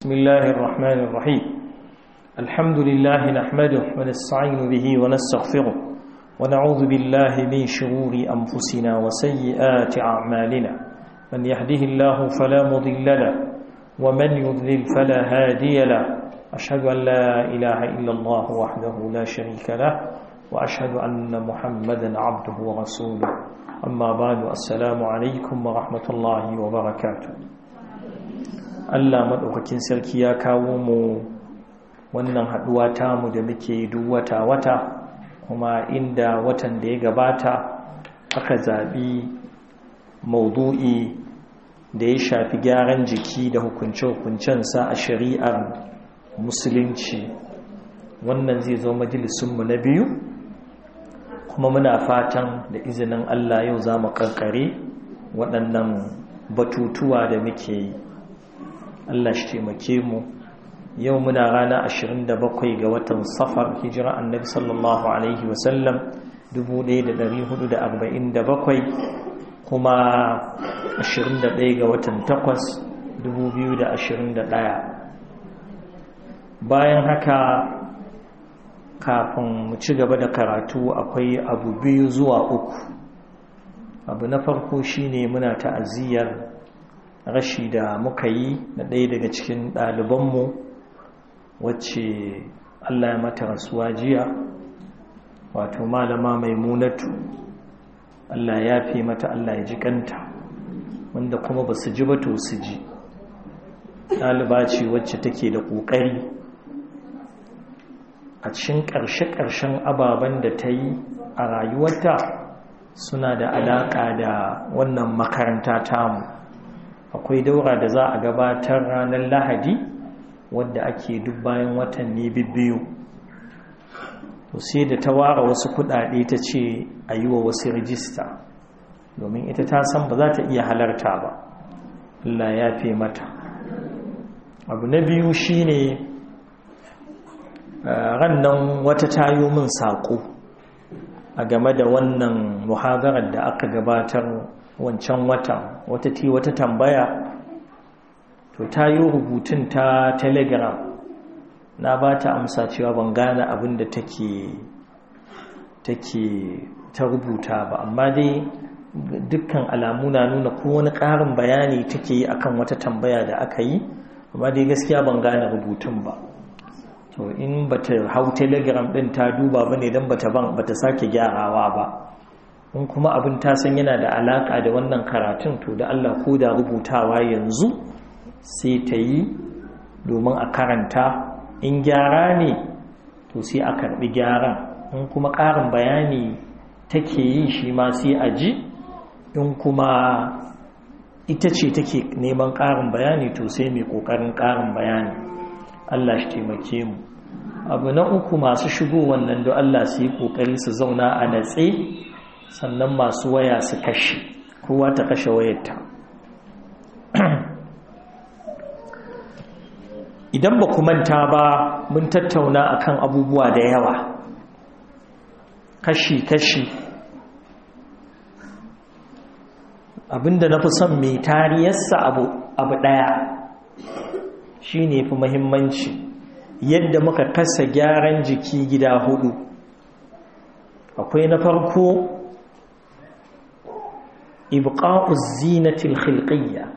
بسم الله الرحمن الرحيم الحمد لله نحمده ونستعين به ونستغفره ونعوذ بالله من شرور أنفسنا وسيئات أعمالنا من يهده الله فلا مضل له ومن يضلل فلا هادي له أشهد أن لا إله إلا الله وحده لا شريك له وأشهد أن محمدا عبده ورسوله أما بعد السلام عليكم ورحمة الله وبركاته Allah maɗaukakin sarki ya kawo mu wannan haɗuwa tamu da muke duk wata-wata kuma inda watan da ya gabata aka zaɓi maudu'i da ya shafi gyaran jiki da hukunce-hukuncensa a shari'ar musulunci wannan zai zo majalisunmu na biyu kuma muna fatan da izinin Allah yau za mu ƙarƙare waɗannan batutuwa da muke yi Allah shi taimake mu yau muna rana 27 ga watan safar hijira annabi sallallahu alaihi wasallam 1447 kuma 21 ga watan 8 2021 bayan haka kafin mu ci gaba da karatu akwai abu biyu zuwa uku abu na farko shine muna ta'aziyyar rashi da muka yi na ɗaya daga cikin ɗalibanmu wacce Allah ya mata rasuwa jiya wato malama mai munatu Allah ya fi mata Allah ya ji kanta wanda kuma ba su ji ba to su ji ɗaliba ce wacce take da ƙoƙari a cikin ƙarshe-ƙarshen ababen da ta yi a rayuwarta suna da alaƙa da wannan makaranta tamu akwai daura da za a gabatar ranar lahadi wadda ake duk bayan watanni bibbiyu to sai da ta ware wasu kudade ta ce a yi wa wasu rijista domin ita ta san ba za ta iya halarta ba Allah ya fi mata abu na biyu shine rannan wata tayo min saƙo a game da wannan muhadarar da aka gabatar wancan watan wata ti wata tambaya to ta yi rubutun ta telegram na ba ta amsa cewa ban gane abin da take take ta rubuta ba amma dai dukkan alamu na nuna ko wani ƙarin bayani take yi akan wata tambaya da aka yi amma dai gaskiya ban gane rubutun ba to in bata hau telegram din ta duba bane dan bata ban bata sake gyarawa ba in kuma abin ta san yana da alaka da wannan karatun to da Allah ko da rubutawa yanzu sai ta yi domin a karanta in gyara ne to sai a karbi gyaran in kuma ƙarin bayani take yi shi ma sai a ji in kuma ita ce take neman ƙarin bayani to sai mai ƙoƙarin ƙarin bayani Allah shi taimake mu abu na uku masu shigo wannan da Allah su yi ƙoƙari su zauna a natse sannan masu waya su kashe kowa ta kashe wayarta idan ba ku manta ba mun tattauna akan abubuwa da yawa kashi-kashi abinda na fi son mai tariyarsa abu abu ɗaya shi ne fi mahimmanci yadda muka kasa gyaran jiki gida hudu akwai na farko ibqa'u zinatil khilqiyya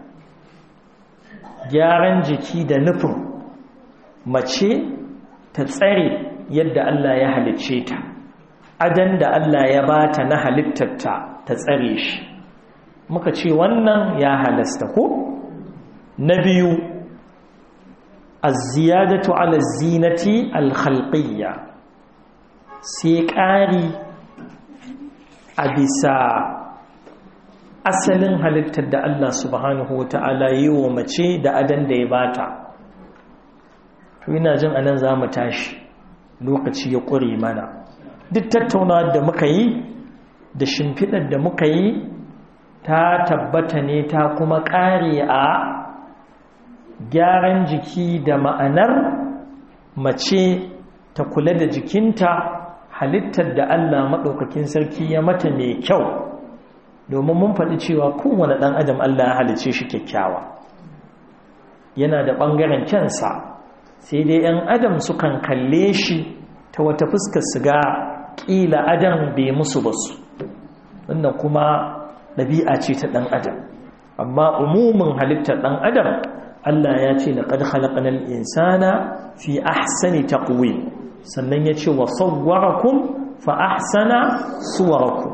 gyaran jiki da nufin mace ta tsare yadda Allah ya halicce ta adan da Allah ya bata na halittarta ta tsare shi muka ce wannan ya halasta ko na biyu az-ziyadatu 'ala zinati al-khalqiyya sai ƙari a bisa asalin halittar da Allah subhanahu wa ta'ala yi wa mace da adan da ya bata to ina jin anan za mu tashi lokaci ya ƙure mana duk tattaunawa da muka yi da shimfiɗar da muka yi ta tabbata ne ta kuma ƙare a gyaran jiki da ma'anar mace ta kula da jikinta halittar da Allah maɗaukakin sarki ya mata mai kyau domin mun faɗi cewa kowane ɗan adam Allah ya halice shi kyakkyawa yana da ɓangaren kyansa sai dai 'yan adam sukan kalle shi ta wata fuskar su ga ƙila adam bai musu ba su wannan kuma ɗabi'a ce ta ɗan adam amma umumin halittar ɗan adam Allah ya ce laqad khalaqnal insana fi ahsani taqwim sannan ya ce wa sawwarakum fa ahsana suwarakum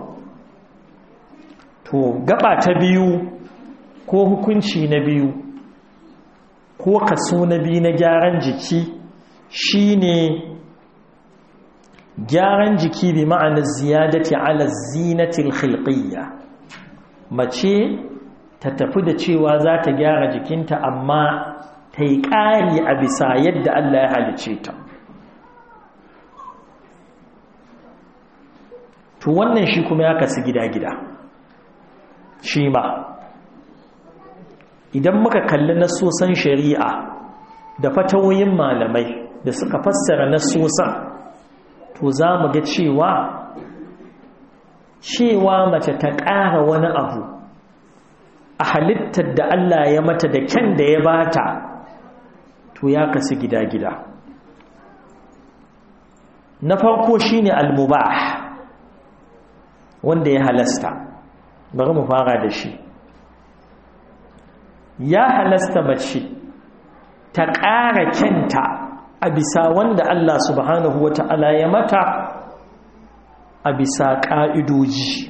to gaba ta biyu ko hukunci na biyu ko kaso na biyu na gyaran jiki shine gyaran jiki bi ma'anar ziyadati ala zinatil khilqiyya mace ta tafi da cewa za ta gyara jikinta amma ta yi ƙari a bisa yadda Allah ya halice ta to wannan shi kuma ya kasu gida-gida shi ma idan muka kalli nasosan shari'a da fatawoyin malamai da suka fassara nasosan to za mu ga cewa cewa mace ta ƙara wani abu a halittar da Allah ya mata da kyan da ya bata to ya kasu gida-gida na farko shine al-mubah wanda ya halasta bari mu fara da shi ya halasta mace ta ƙara kyanta a bisa wanda Allah subhanahu wa ta'ala ya mata a bisa ƙa'idoji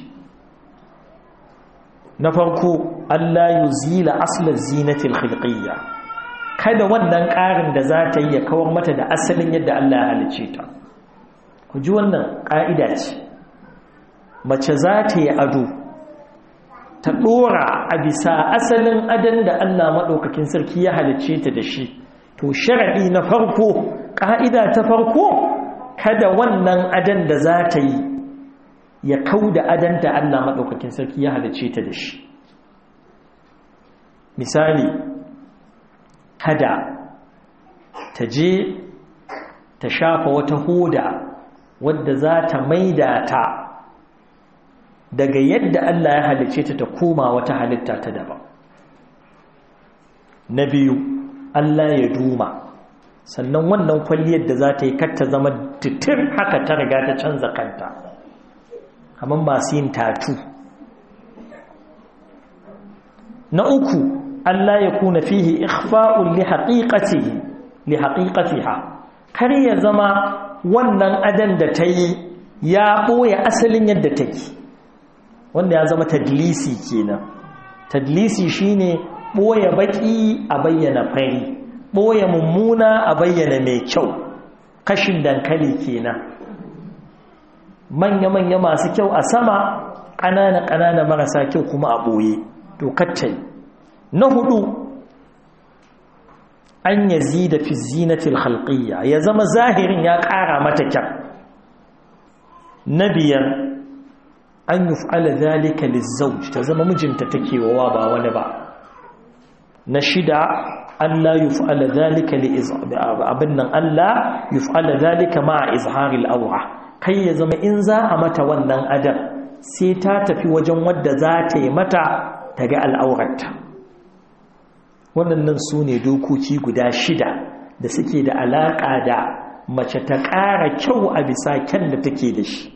na farko Allah yi zila asalar zinatil khilqiyya kada wannan ƙarin da za ta yi ya kawar mata da asalin yadda Allah ya halice ta ku ji wannan ƙa'ida ce mace za ta yi ado ta ɗora a bisa asalin adon da Allah maɗaukakin sarki ya halice ta da shi to sharaɗi na farko ƙa'ida ta farko kada wannan adon da za ta yi ya kau da adon da Allah maɗaukakin sarki ya halice ta da shi misali kada ta je ta shafa wata hoda wadda za ta maida ta daga yadda Allah ya halice ta ta koma wata halitta ta daban na biyu Allah ya duma sannan wannan kwalliyar da za ta yi kar ta zama titir haka ta riga ta canza kanta kamar masu yin tatu na uku Allah ya kuna fihi ikhfa'un li haqiqatihi li haqiqatiha kar ya zama wannan adan da ta yi ya ɓoye asalin yadda take wanda ya zama tadlisi kenan tadlisi shine ɓoye baƙi a bayyana fari ɓoye mummuna a bayyana mai kyau kashin dankali kenan manya-manya masu kyau a sama ƙanana-ƙanana marasa kyau kuma a ɓoye to kaccai na hudu an yazi da fi zinatil halƙiyya ya zama zahirin ya ƙara mata kyan na biyar an yi fa'ala zalika lizzauj ta zama mijinta take wawa ba wani ba na shida Allah yi fa'ala zalika abin nan Allah yi fa'ala zalika ma a izharil aura kai ya zama in za a mata wannan adam sai ta tafi wajen wadda za ta yi mata ta ga al'aurarta waɗannan su ne dokoki guda shida da suke da alaƙa da mace ta ƙara kyau a bisa kyan da take da shi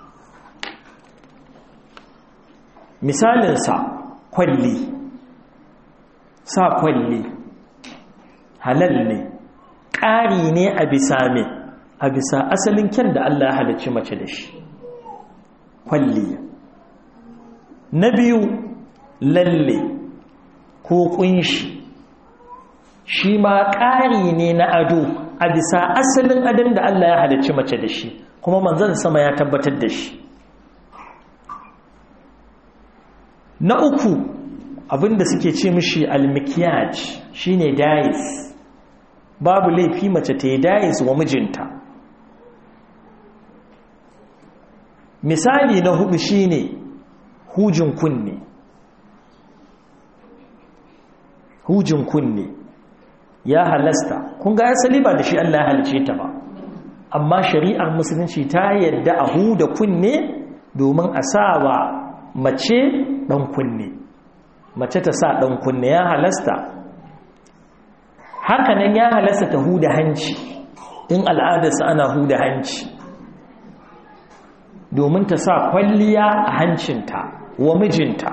misalinsa kwalli sa kwalli halal ne ƙari ne a bisa me a bisa asalin kyan da Allah ya halicci mace da shi kwalli na biyu lalle ko kunshi shi ma ƙari ne na ado a bisa asalin adon da Allah ya halicci mace da shi kuma manzon sama ya tabbatar da shi na uku abinda suke ce mishi almikiyaj shine dais babu laifi mace ta yi dais wa mijinta misali na hudu shine hujin kunne hujin kunne ya halasta kun ga asali ba da shi Allah ya halice ta ba amma shari'ar musulunci ta yadda a huda kunne domin a sawa mace dan kunne mace ta sa dan kunne ya halasta hakanan ya halasta ta huda hanci in al'adarsa ana huda hanci domin ta sa kwalliya a hancinta wa mijinta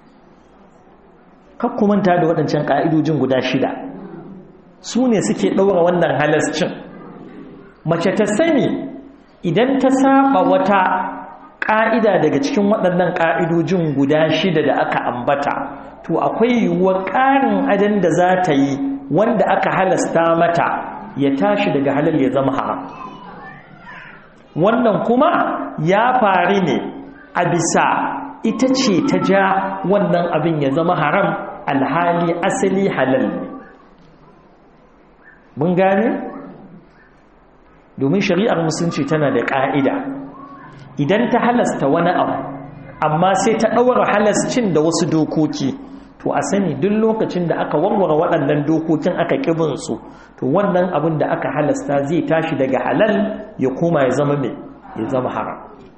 kakkumanta da waɗancan ƙa'idojin guda shida su ne suke ɗaura wannan halascin mace ta sani idan ta saba wata ƙa'ida daga cikin waɗannan ƙa'idojin guda shida da aka ambata to akwai yiwuwar ƙarin adan da za ta yi wanda aka halasta mata ya tashi daga halal ya zama haram wannan kuma ya faru ne a bisa ita ce ta ja wannan abin ya zama haram alhali asali halal ne mun gane domin shari'ar musulunci tana da ƙa'ida idan ta halasta wani abu amma sai ta ɗaura halascin da wasu dokoki to a sani duk lokacin da aka warware waɗannan dokokin aka ƙibinsu to wannan abin da aka halasta zai tashi daga halal ya koma ya zama mai ya zama haram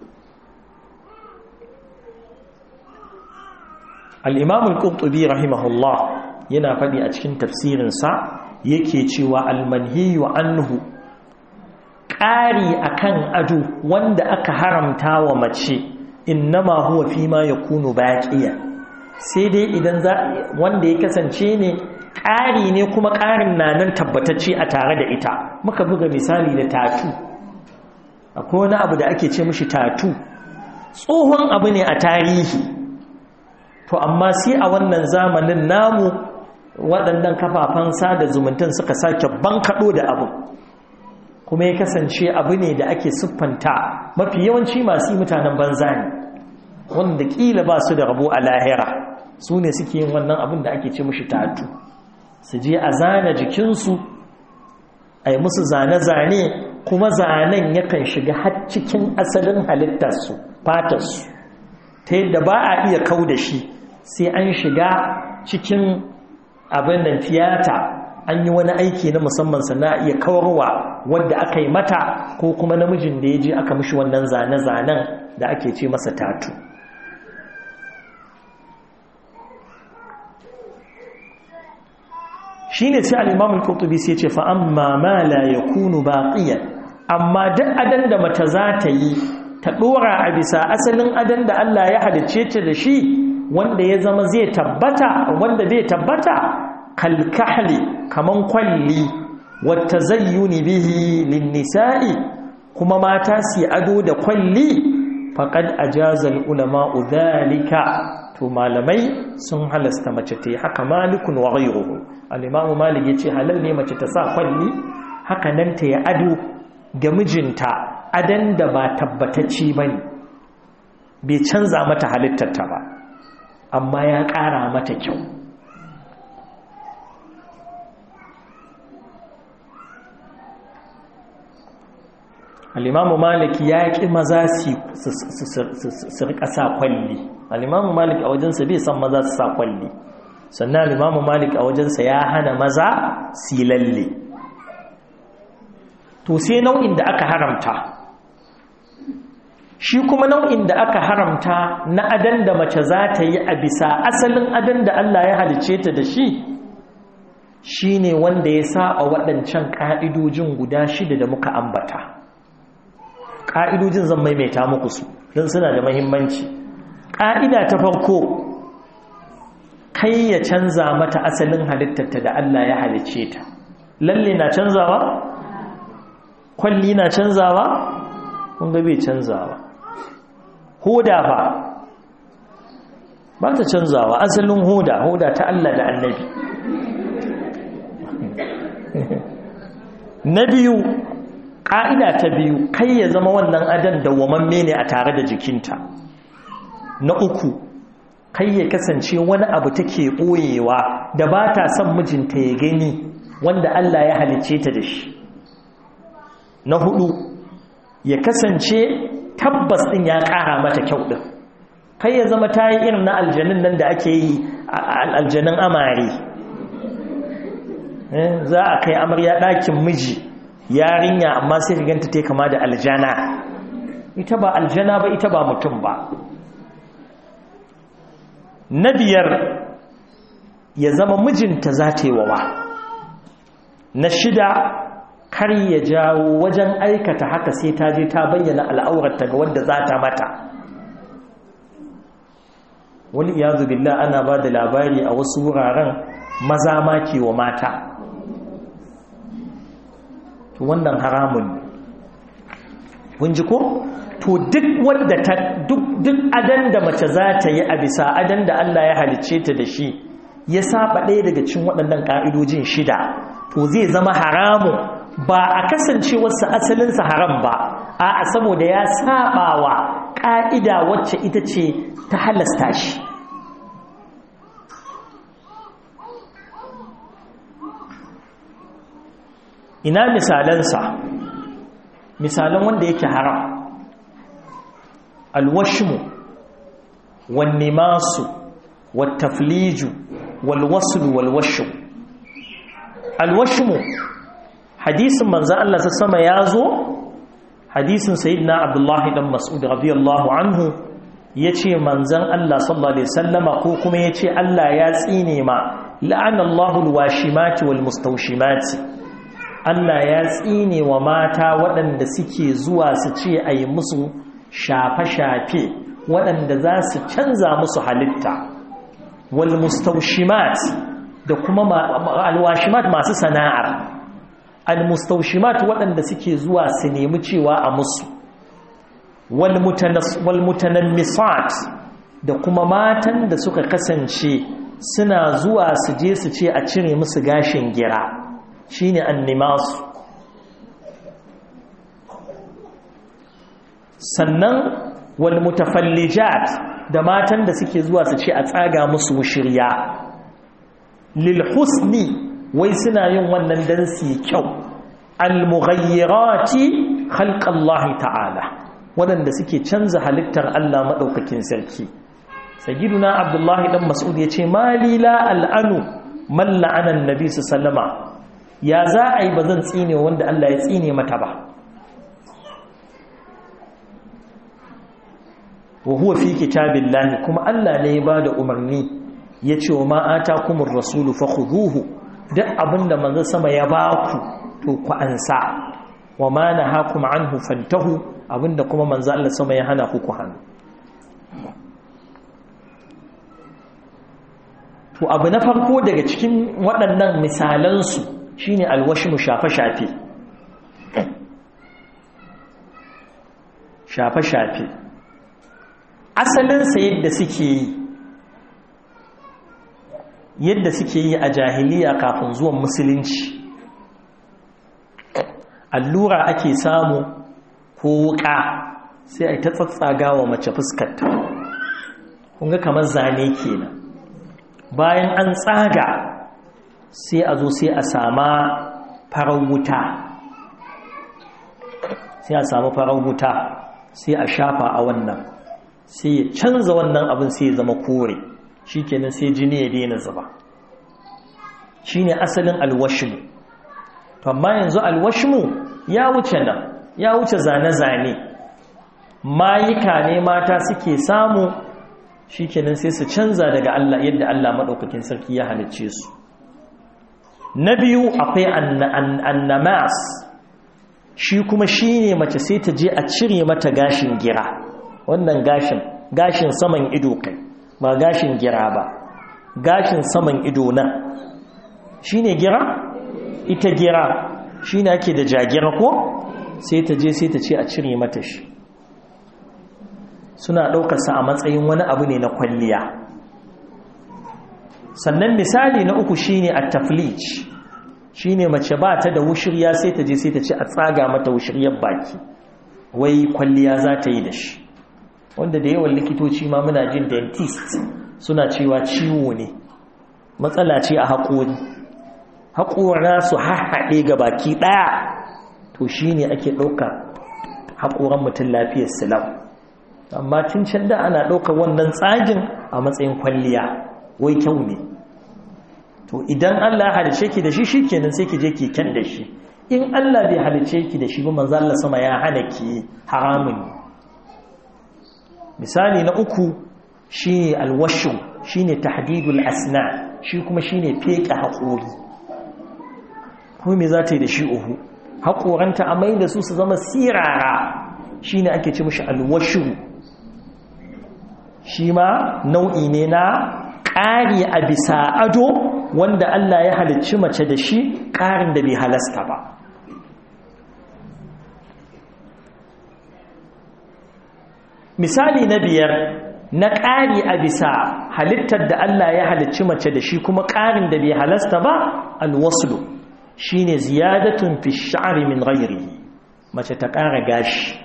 al'imamul ƙurtubi rahimahullah yana faɗi a cikin tafsirinsa yake cewa almanhiyu anhu ƙari akan ado wanda aka haramta wa mace innama huwa fi ma yakunu baqiya sai dai idan za wanda ya kasance ne ƙari ne kuma ƙarin na nan tabbatacce a tare da ita muka buga misali da tatu akwai wani abu da ake ce mishi tatu tsohon abu ne a tarihi to amma sai a wannan zamanin namu waɗannan kafafen sada zumuntan suka sake bankaɗo da abu kuma ya kasance abu ne da ake siffanta mafi yawanci masu yi mutanen banza ne wanda ƙila ba su da rabo a lahira su ne suke yin wannan abin da ake ce mushi tatu su je a zana jikinsu a yi musu zane-zane kuma zanen yakan shiga har cikin asalin halittarsu fatarsu ta yadda ba a iya kau da shi sai an shiga cikin abin nan tiyata an yi wani aiki na musamman sana iya kawarwa wadda aka yi mata ko kuma namijin da ya je aka mishi wannan zane-zanen da ake ce masa tatu shi ne sai al'imamun kurtubi sai ce fa'amma ma la ya kunu baƙiyan amma duk adan da mata za ta yi ta ɗora a bisa asalin adan da Allah ya halicce ta da shi wanda ya zama zai tabbata wanda zai tabbata kalkahli kaman kwalli wata zayyuni bihi linnisa'i kuma mata su ado da kwalli faƙad a jazal ulama'u zalika to malamai sun halasta mace ta yi haka malikun wa ghayruhu al-imamu malik yace halal ne mace ta sa kwalli haka nan ta yi ado ga mijinta adan da ba tabbatacci bane bai canza mata halittarta ba amma ya ƙara mata kyau al'imamu malik ya ƙi maza su riƙa sa kwalli al'imamu malik a wajensa bai san maza su sa kwalli sannan al'imamu malik a wajensa ya hana maza si lalle to sai nau'in da aka haramta shi kuma nau'in da aka haramta na adan da mace za ta yi a bisa asalin adan da Allah ya halice ta da shi shi ne wanda ya sa a waɗancan ƙa'idojin guda shida da muka ambata ƙa'idojin zan maimaita muku su don suna da mahimmanci ƙa'ida ta farko kai ya canza mata asalin halittarta da Allah ya halice ta lalle na canzawa kwalli na canzawa kun ga bai canzawa hoda ba ba ta canzawa asalin hoda hoda ta Allah da annabi na biyu ƙa'ida ta biyu kai ya zama wannan adan dawwamamme ne a tare da jikinta na uku kai ya kasance wani abu take ɓoyewa da ba ta son mijinta ya gani wanda Allah ya halicce ta da shi na hudu ya kasance tabbas din ya ƙara mata kyau din kai ya zama ta yi irin na aljanin nan da ake yi aljanin amare za a kai amarya ɗakin miji yarinya amma sai ganta ta kama da aljana ita ba aljana ba ita ba mutum ba na biyar ya zama mijinta za ta yi wawa na shida kar ya jawo wajen aikata haka sai ta je ta bayyana al'aurarta ga wanda za ta mata wani iyazu billah ana ba da labari a wasu wuraren maza ma ke wa mata to wannan haramun kun ji ko to duk wanda ta duk duk adan da mace za ta yi a bisa adan da Allah ya halicce ta da shi ya saba ɗaya daga cikin waɗannan ƙa'idojin shida to zai zama haramu ba a kasance wasu asalinsa haram ba a saboda ya saba wa ƙa'ida wacce ita ce ta halasta shi ina misalansa misalan wanda yake haram alwashmu wannimasu wattafliju walwaslu walwashu alwashmu hadisin manzo Allah ta sama yazo hadisin sayyidina abdullahi dan mas'ud radiyallahu anhu yace manzon Allah sallallahu alaihi wasallama ko kuma yace Allah ya tsine ma la'ana Allahu alwashimati walmustawshimati Allah ya tsine wa mata waɗanda suke zuwa su ce a yi musu shafe-shafe waɗanda za su canza musu halitta wal mustaushimat da kuma alwashimat masu sana'ar al mustaushimat waɗanda suke zuwa su nemi cewa a musu wal mutanammisat da kuma matan da suka kasance suna zuwa su je su ce a cire musu gashin gira shine annimasu sannan wal mutafallijat da matan da suke zuwa su ce a tsaga musu shirya lil husni wai suna yin wannan dan su kyau al mughayyirati khalqallahi ta'ala wadanda suke canza halittar Allah madaukakin sarki sayyiduna abdullahi dan mas'ud yace mali la al'anu man la'ana annabi sallama ya za a yi ba zan tsine wanda Allah ya tsine mata ba wa huwa fi kitabillahi kuma Allah ne ya bada umarni yace wa ma atakumur rasulu fakhuduhu duk abinda manzo sama ya baku to ku ansa wa ma nahakum anhu fantahu abinda kuma manzo Allah sama ya hana ku ku hannu to abu na farko daga cikin waɗannan misalansu shine alwashimu shafe-shafe shafe-shafe asalinsa yadda suke yi yadda suke yi a jahiliya kafin zuwan musulunci allura ake samu ko wuka sai a yi ta tsatsaga wa mace fuskarta kunga kamar zane kenan bayan an tsaga sai a zo sai a sama farar wuta sai a samu farar wuta sai a shafa a wannan sai ya canza wannan abin sai ya zama kore shi kenan sai jini ya daina zuba shi ne asalin alwashimu to amma yanzu alwashimu ya wuce nan ya wuce zane-zane mayuka ne mata suke samu shi kenan sai su canza daga Allah yadda Allah maɗaukakin sarki ya halicce su na biyu akwai annamas shi kuma shi ne mace sai ta je a cire mata gashin gira wannan gashin gashin saman ido kai ba gashin gira ba gashin saman ido nan shi ne gira ita gira shi ne ake da jagira ko sai ta je sai ta ce a cire mata shi suna ɗaukarsa a matsayin wani abu ne na kwalliya sannan misali na uku shine at-taflij shine mace ba ta da wushirya sai ta je sai ta ce a tsaga mata wushiryar baki wai kwalliya za ta yi da shi wanda da yawan likitoci ma muna jin dentist suna cewa ciwo ne matsala ce a haƙori haƙora su haɗe ga baki ɗaya to shine ake ɗauka haƙoran mutum lafiyar silau amma tun can da ana ɗaukar wannan tsagin a matsayin kwalliya wai kyau ne to idan Allah halice ki da shi shikenan sai ki je ki kyan da shi in Allah bai halice ki da shi ba manzo Allah sama ya hana ki haramun misali na uku shine alwashu shine tahdidul asna shi kuma shine feke haƙori ko me za ta yi da shi uhu haƙoranta a mai da su su zama sirara shi ne ake ce mashi alwashu shi ma nau'i ne na ƙari a bisa ado wanda Allah ya halicci mace da shi ƙarin da bai halasta ba misali na biyar na ƙari a bisa halittar da Allah ya halicci mace da shi kuma ƙarin da bai halasta ba alwaslu shi ne ziyadatun fi sha'ari min ghairi mace ta ƙara gashi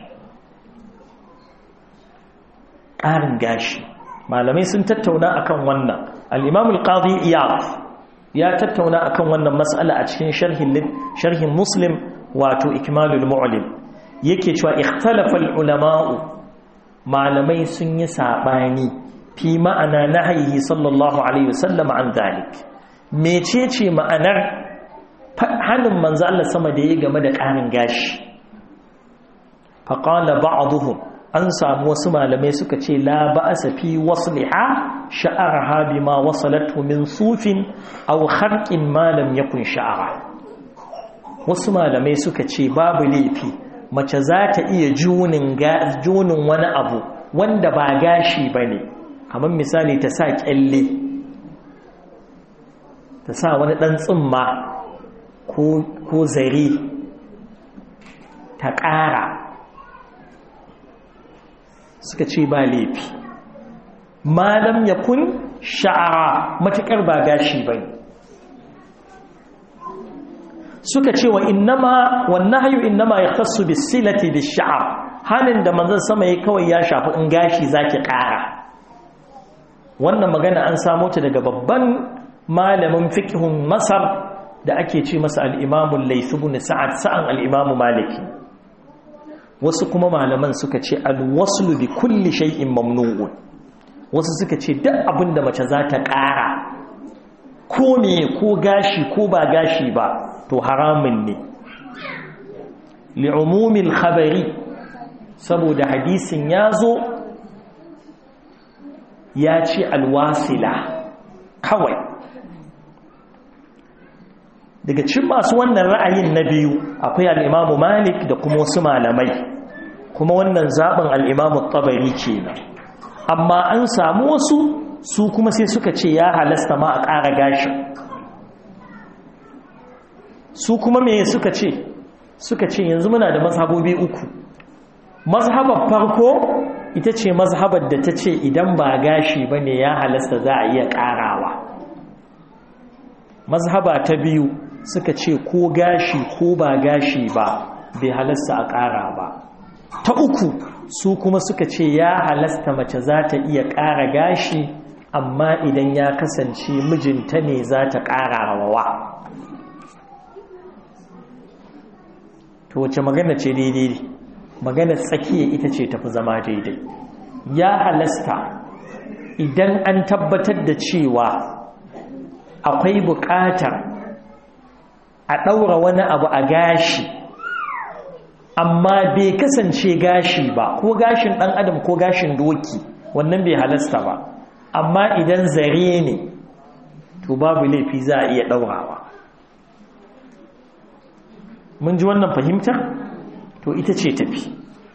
ƙarin gashi malamai sun tattauna akan wannan al'imamul ƙazi iyaf ya tattauna akan wannan matsala a cikin sharhin muslim wato ikmalul mu'lim yake cewa ikhtalafal ulama'u malamai sun yi saɓani fi ma'ana na haihi sallallahu alaihi wasallam an zalik mecece ma'anar hannun manzo Allah sama da ya game da ƙarin gashi faƙala ba'aduhum an samu wasu malamai suka ce la ba'asa fi wasliha sha'arha bima wasalatu min sufin aw kharqin ma lam yakun sha'ara wasu malamai suka ce babu laifi mace za ta iya junin junin wani abu wanda ba gashi bane kamar misali ta sa kyalle ta sa wani dan tsimma ko zare ta ƙara suka ce ba laifi malam ya kun sha'ara matuƙar ba gashi ba suka ce wa innama wannan hayu innama ya tasu bisilati da sha'ar hannun da manzan sama ya kawai ya shafi in gashi zaki ƙara wannan magana an samo ta daga babban malamin fikihun masar da ake ce masa al'imamun laifin sa'ad sa'an al'imamu maliki wasu kuma malaman suka ce alwaslu bi kulli shay'in mamnu'un wasu suka ce duk abin da mace za ta ƙara ko me ko gashi ko ba gashi ba to haramun ne li'umumil khabari saboda hadisin ya zo ya ce alwasila kawai daga cikin masu wannan ra'ayin na biyu akwai al'imamu malik da kuma wasu malamai kuma wannan zaɓin al'imamu tabari ke nan amma an samu wasu su kuma sai suka ce ya halasta ma a ƙara gashin su kuma me suka ce suka ce yanzu muna da mazhabobi uku mazhabar farko ita ce mazhabar da ta ce idan ba gashi ba ne ya halasta za a iya ƙarawa mazhaba ta biyu suka ce ko gashi ko ba gashi ba bai halasta a ƙara ba ta uku su kuma suka ce ya halasta mace za ta iya ƙara gashi amma idan ya kasance mijinta ne za ta ƙara wa to wace magana ce daidai ne magana tsakiya ita ce tafi zama daidai ya halasta idan an tabbatar da cewa akwai buƙatar a ɗaura wani abu a gashi amma bai kasance gashi ba ko gashin ɗan adam ko gashin doki wannan bai halasta ba amma idan zare ne to babu laifi za a iya ɗaurawa mun ji wannan fahimtar to ita ce tafi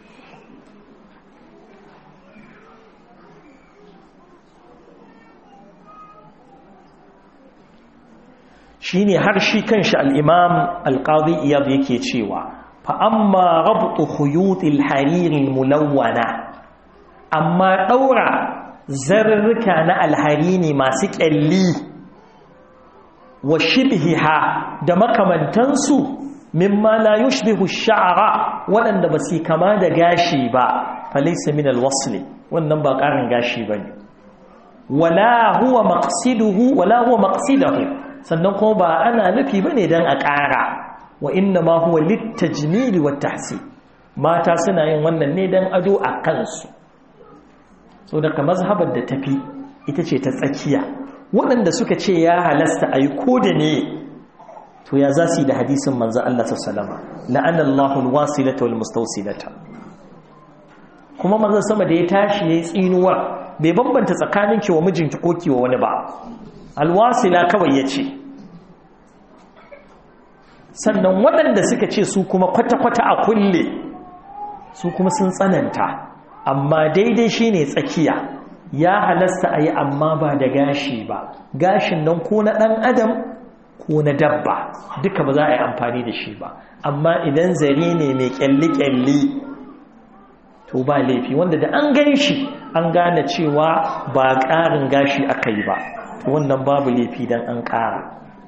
shi ne har shi kanshi al'imam alƙazi iyab yake cewa fa'amma rabu huyutil haririn mulawwana amma ɗaura zarurruka na alhari ne masu ƙyalli wa shibhiha da makamantansu mimma la yushbihu sha'ara waɗanda ba su kama da gashi ba falaysa min alwasl wannan ba ƙarin gashi bane wala huwa maqsiduhu wala huwa maqsiduhu sannan kuma ba ana nufi bane dan a ƙara wa inna ma huwa litajmil wa tahsin mata suna yin wannan ne dan ado a kansu so daga mazhabar da tafi ita ce ta tsakiya waɗanda suka ce ya halasta ayi ko da ne to ya za su yi da hadisin manzan Allah sallama la'an Allahun wasilata wal mustausilata kuma manzan sama da ya tashi ya yi tsinuwa bai bambanta tsakanin kiwa mijinki ko kiwa wani ba alwasila kawai ya ce sannan waɗanda suka ce su kuma kwata-kwata a kulle su kuma sun tsananta amma daidai shine tsakiya ya halasta a yi amma ba da gashi ba gashin nan ko na ɗan adam ko na dabba duka ba za a yi amfani da shi ba amma idan zare ne mai kyalli-kyalli to ba laifi wanda da an gan shi an gane cewa ba ƙarin gashi aka yi ba wannan babu laifi don an ƙara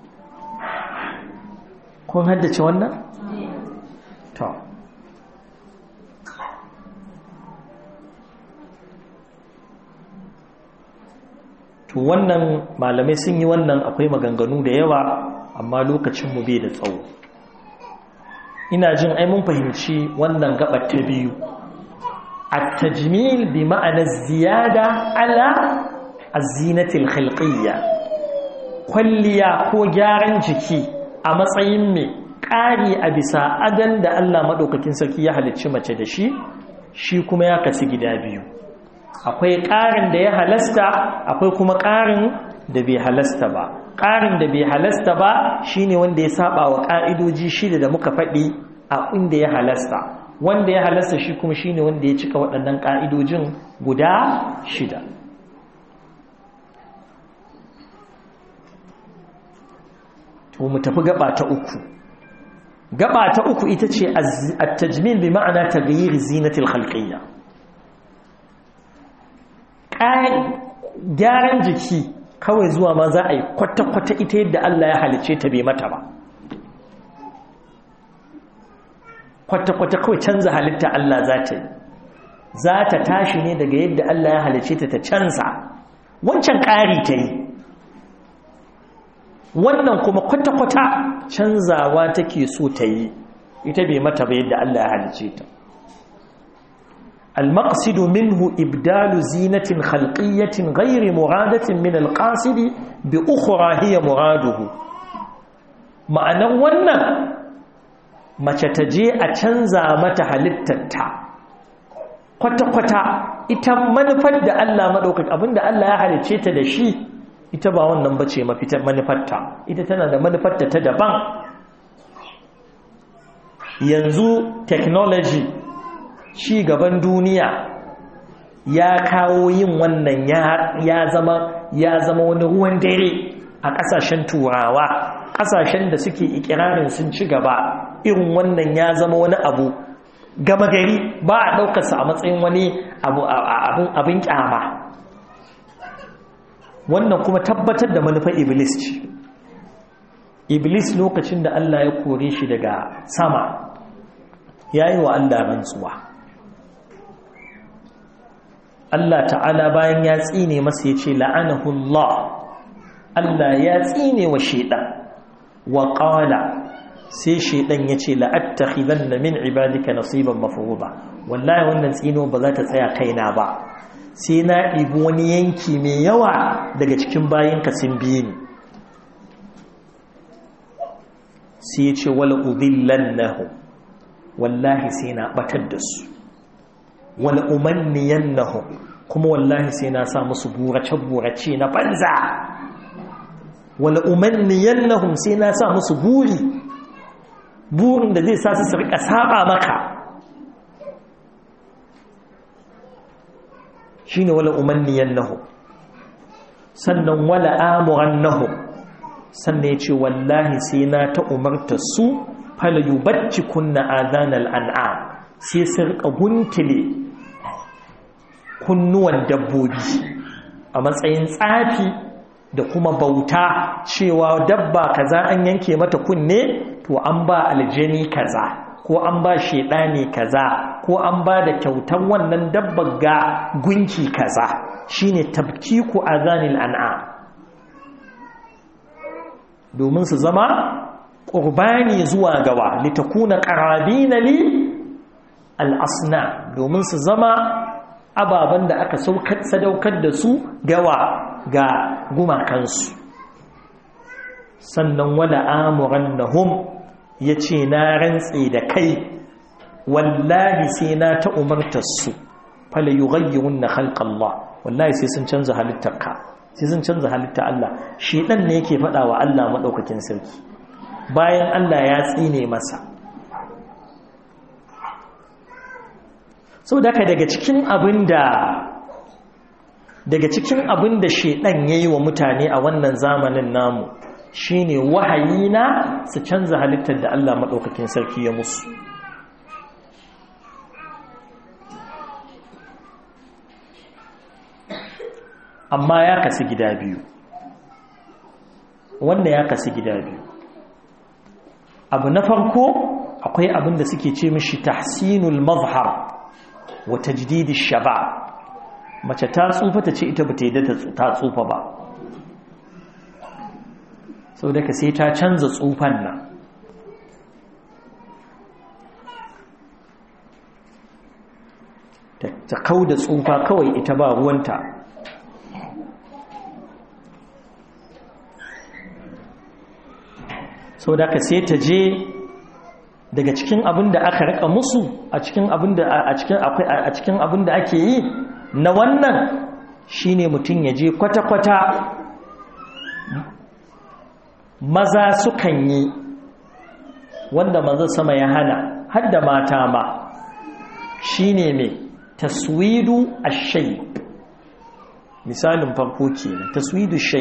kun haddace wannan? to to wannan malamai sun yi wannan akwai maganganu da yawa amma lokacinmu bai da tsawo ina jin ai mun fahimci wannan gabar ta biyu at-tajmil bi ma'ana ziyada ala az-zinatil khalqiyya kwalliya ko gyaran jiki a matsayin mai ƙari a bisa adan da Allah maɗaukakin sarki ya halicci mace da shi shi kuma ya kasu gida biyu akwai ƙarin da ya halasta akwai kuma ƙarin da bai halasta ba ƙarin da bai halasta ba shine wanda ya saba wa ƙa'idoji shida da muka faɗi a inda ya halasta wanda ya halasta shi kuma shine wanda ya cika waɗannan ƙa'idojin guda shida to mu tafi gaba ta uku gaba ta uku ita ce at-tajmil bi ma'ana taghyir zinatil khalqiyya gyaran jiki kawai zuwa ma za a yi kwata-kwata ita yadda Allah ya halice ta bai mata ba kwata-kwata kawai canza halitta Allah za ta yi za ta tashi ne daga yadda Allah ya halice ta ta canza wancan ƙari ta yi wannan kuma kwata-kwata canzawa take so ta yi ita bai mata ba yadda Allah ya halice ta المقصد منه إبدال زينة خلقية غير مرادة من القاصد بأخرى هي مراده معنى ونن ما تتجي أتنزى متى halittarta kwata-kwata ita manufar da Allah maɗaukaki abinda Allah ya halicce ta da shi ita ba wannan bace mafitar manufarta ita tana da manufarta ta daban yanzu technology ci gaban duniya ya kawo yin wannan ya zama ya zama wani ruwan dare a ƙasashen turawa ƙasashen da suke ikirarin sun ci gaba irin wannan ya zama wani abu gama gari ba a ɗaukarsa a matsayin wani abin ƙyama wannan kuma tabbatar da manufar iblis ce iblis lokacin da Allah ya kore shi daga sama ya yi wa Allah rantsuwa Allah ta'ala bayan ya tsine masa ya ce la'anahullah Allah ya tsine wa shaidan wa ƙala sai shaidan ya ce la'attakhidan na min ibadika nasiban mafuruba wallahi wannan tsino ba za ta tsaya kaina ba sai na ɗibi wani yanki mai yawa daga cikin bayanka sun biye ni sai ya ce wala udillan nahu wallahi sai na batar da su wala umanniyan nahu kuma wallahi sai na sa musu burace-burace na banza wala umanniyan nahu sai na sa musu buri burin da zai sa su rika saba maka shine wala umanniyan nahu sannan wala amuran nahu sannan ya ce wallahi sai na ta umarta su fala yubacci kunna azanal an'am sai su rika guntule kunnuwan dabbobi a matsayin tsafi da kuma bauta cewa dabba kaza an yanke mata kunne to an ba aljani kaza ko an ba shedani kaza ko an ba da kyautan wannan dabbar ga gunki kaza shine tabkiku azanil an'am domin su zama ƙurbani zuwa gawa litakuna ƙarabina li al'asna domin su zama ababen da aka sadaukar da su gawa ga gumakansu sannan wala amuran na hum ya ce na rantse da kai wallahi sai na ta umartarsu fala yi gayyarun na halƙallah wallahi sai sun canza halittarka sai sun canza halittar Allah shi ɗan ne yake faɗa wa Allah maɗaukakin sarki bayan Allah ya tsine masa sau daga daga cikin abin da daga cikin abin da shaidan ya yi wa mutane a wannan zamanin namu shine wahayi na su canza halittar da Allah maɗaukakin sarki ya musu amma ya kasu gida biyu wanda ya kasu gida biyu abu na farko akwai abin da suke ce mishi tahsinul mazhar wa tajdidi shaba mace ta tsufa ta ce ita ba ta yi ta tsufa ba sau da ka sai ta canza tsufan nan ta kau da tsufa kawai ita ba ruwanta sau da ka sai ta je daga cikin abin da aka rika musu a cikin abin da a cikin abin da ake yi na wannan shine mutum ya je kwata-kwata maza sukan yi wanda maza sama ya hana hadda mata ma shine mai taswidu ashai misalin farko kenan taswidu shai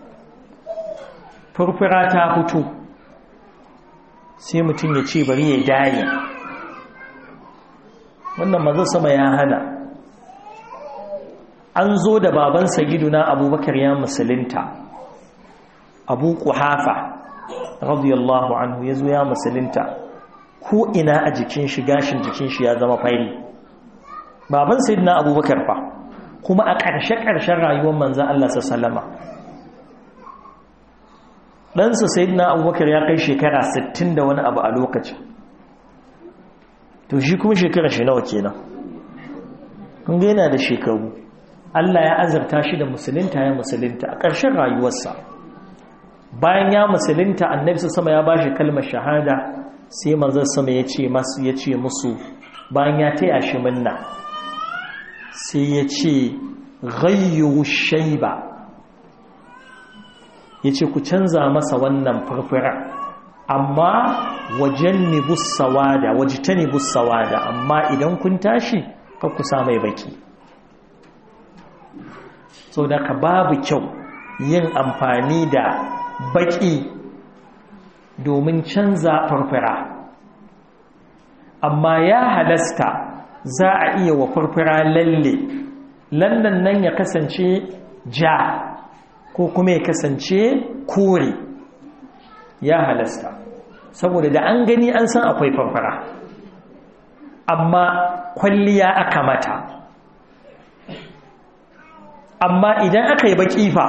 furfura ta fito sai mutum ya ce bari ya daye wannan maza sama ya hana an zo da babansa giduna abubakar ya musulunta abu kuhafa radiyallahu anhu ya zo ya musulunta ko ina a jikin shi gashin jikin shi ya zama fari baban sayyidina abubakar fa kuma a ƙarshe-ƙarshen rayuwar manzan Allah sallama ɗansa sayyidina abubakar ya kai shekara 60 da wani abu a lokacin to shi kuma shekara shi nawa kenan kun ga yana da shekaru Allah ya azarta shi da musulunta ya musulunta a ƙarshen rayuwarsa bayan ya musulunta annabi sama ya bashi kalmar shahada sai manzon sama ya ce masu ya ce musu bayan ya taya shi minna sai ya ce ghayyu shayba yace ku canza masa wannan furfura amma wajannibus sawada wajtanibus sawada amma idan kun tashi kar ku sa mai baki sau da ka babu kyau yin amfani da baki domin canza farfara amma ya halasta za a iya wa farfara lalle lallan nan ya kasance ja ko kuma ya kasance kore ya halasta saboda da an gani an san akwai farfara amma kwalliya aka mata amma idan aka yi baki fa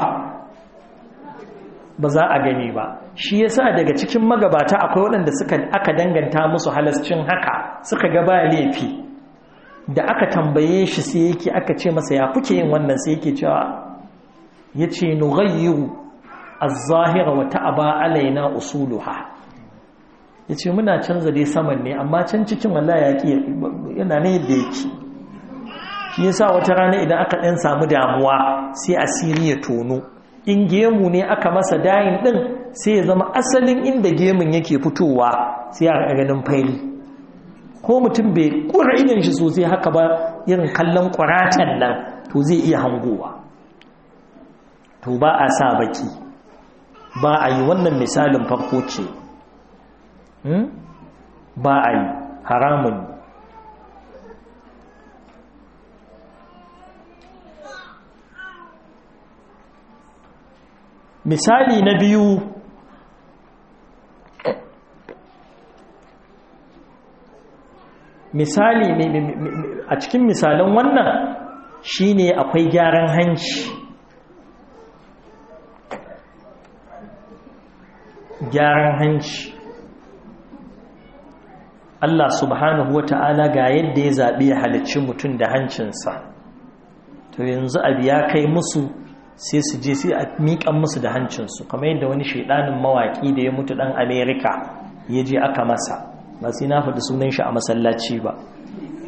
ba za a gani ba shi yasa daga cikin magabata akwai waɗanda suka aka danganta musu halascin haka suka ga ba laifi da aka tambaye shi sai yake aka ce masa ya kuke yin wannan sai yake cewa yace nughayyiru az-zahira wa ta'aba alaina usuluha yace muna canza dai saman ne amma can cikin wallahi ya yana ne yadda yake shi yasa wata rana idan aka ɗan samu damuwa sai asiri ya tono in gemu ne aka masa dayin ɗin sai ya zama asalin inda gemun yake fitowa sai a ganin faili ko mutum bai ƙura idan shi sosai haka ba irin kallon ƙwaratan nan to zai iya hangowa to ba a sa baki ba a yi wannan misalin farko ce ba a yi haramun misali na biyu misali a cikin misalan wannan shine akwai gyaran hanci gyaran hanci Allah subhanahu wata'ala ga yadda ya zaɓi ya halicci mutum da hancinsa to yanzu abu ya kai musu sai su je sai a miƙan musu da hancinsu kamar yadda wani shaidanin mawaƙi da ya mutu ɗan amerika ya je aka masa ba sai na faɗi sunan shi a masallaci ba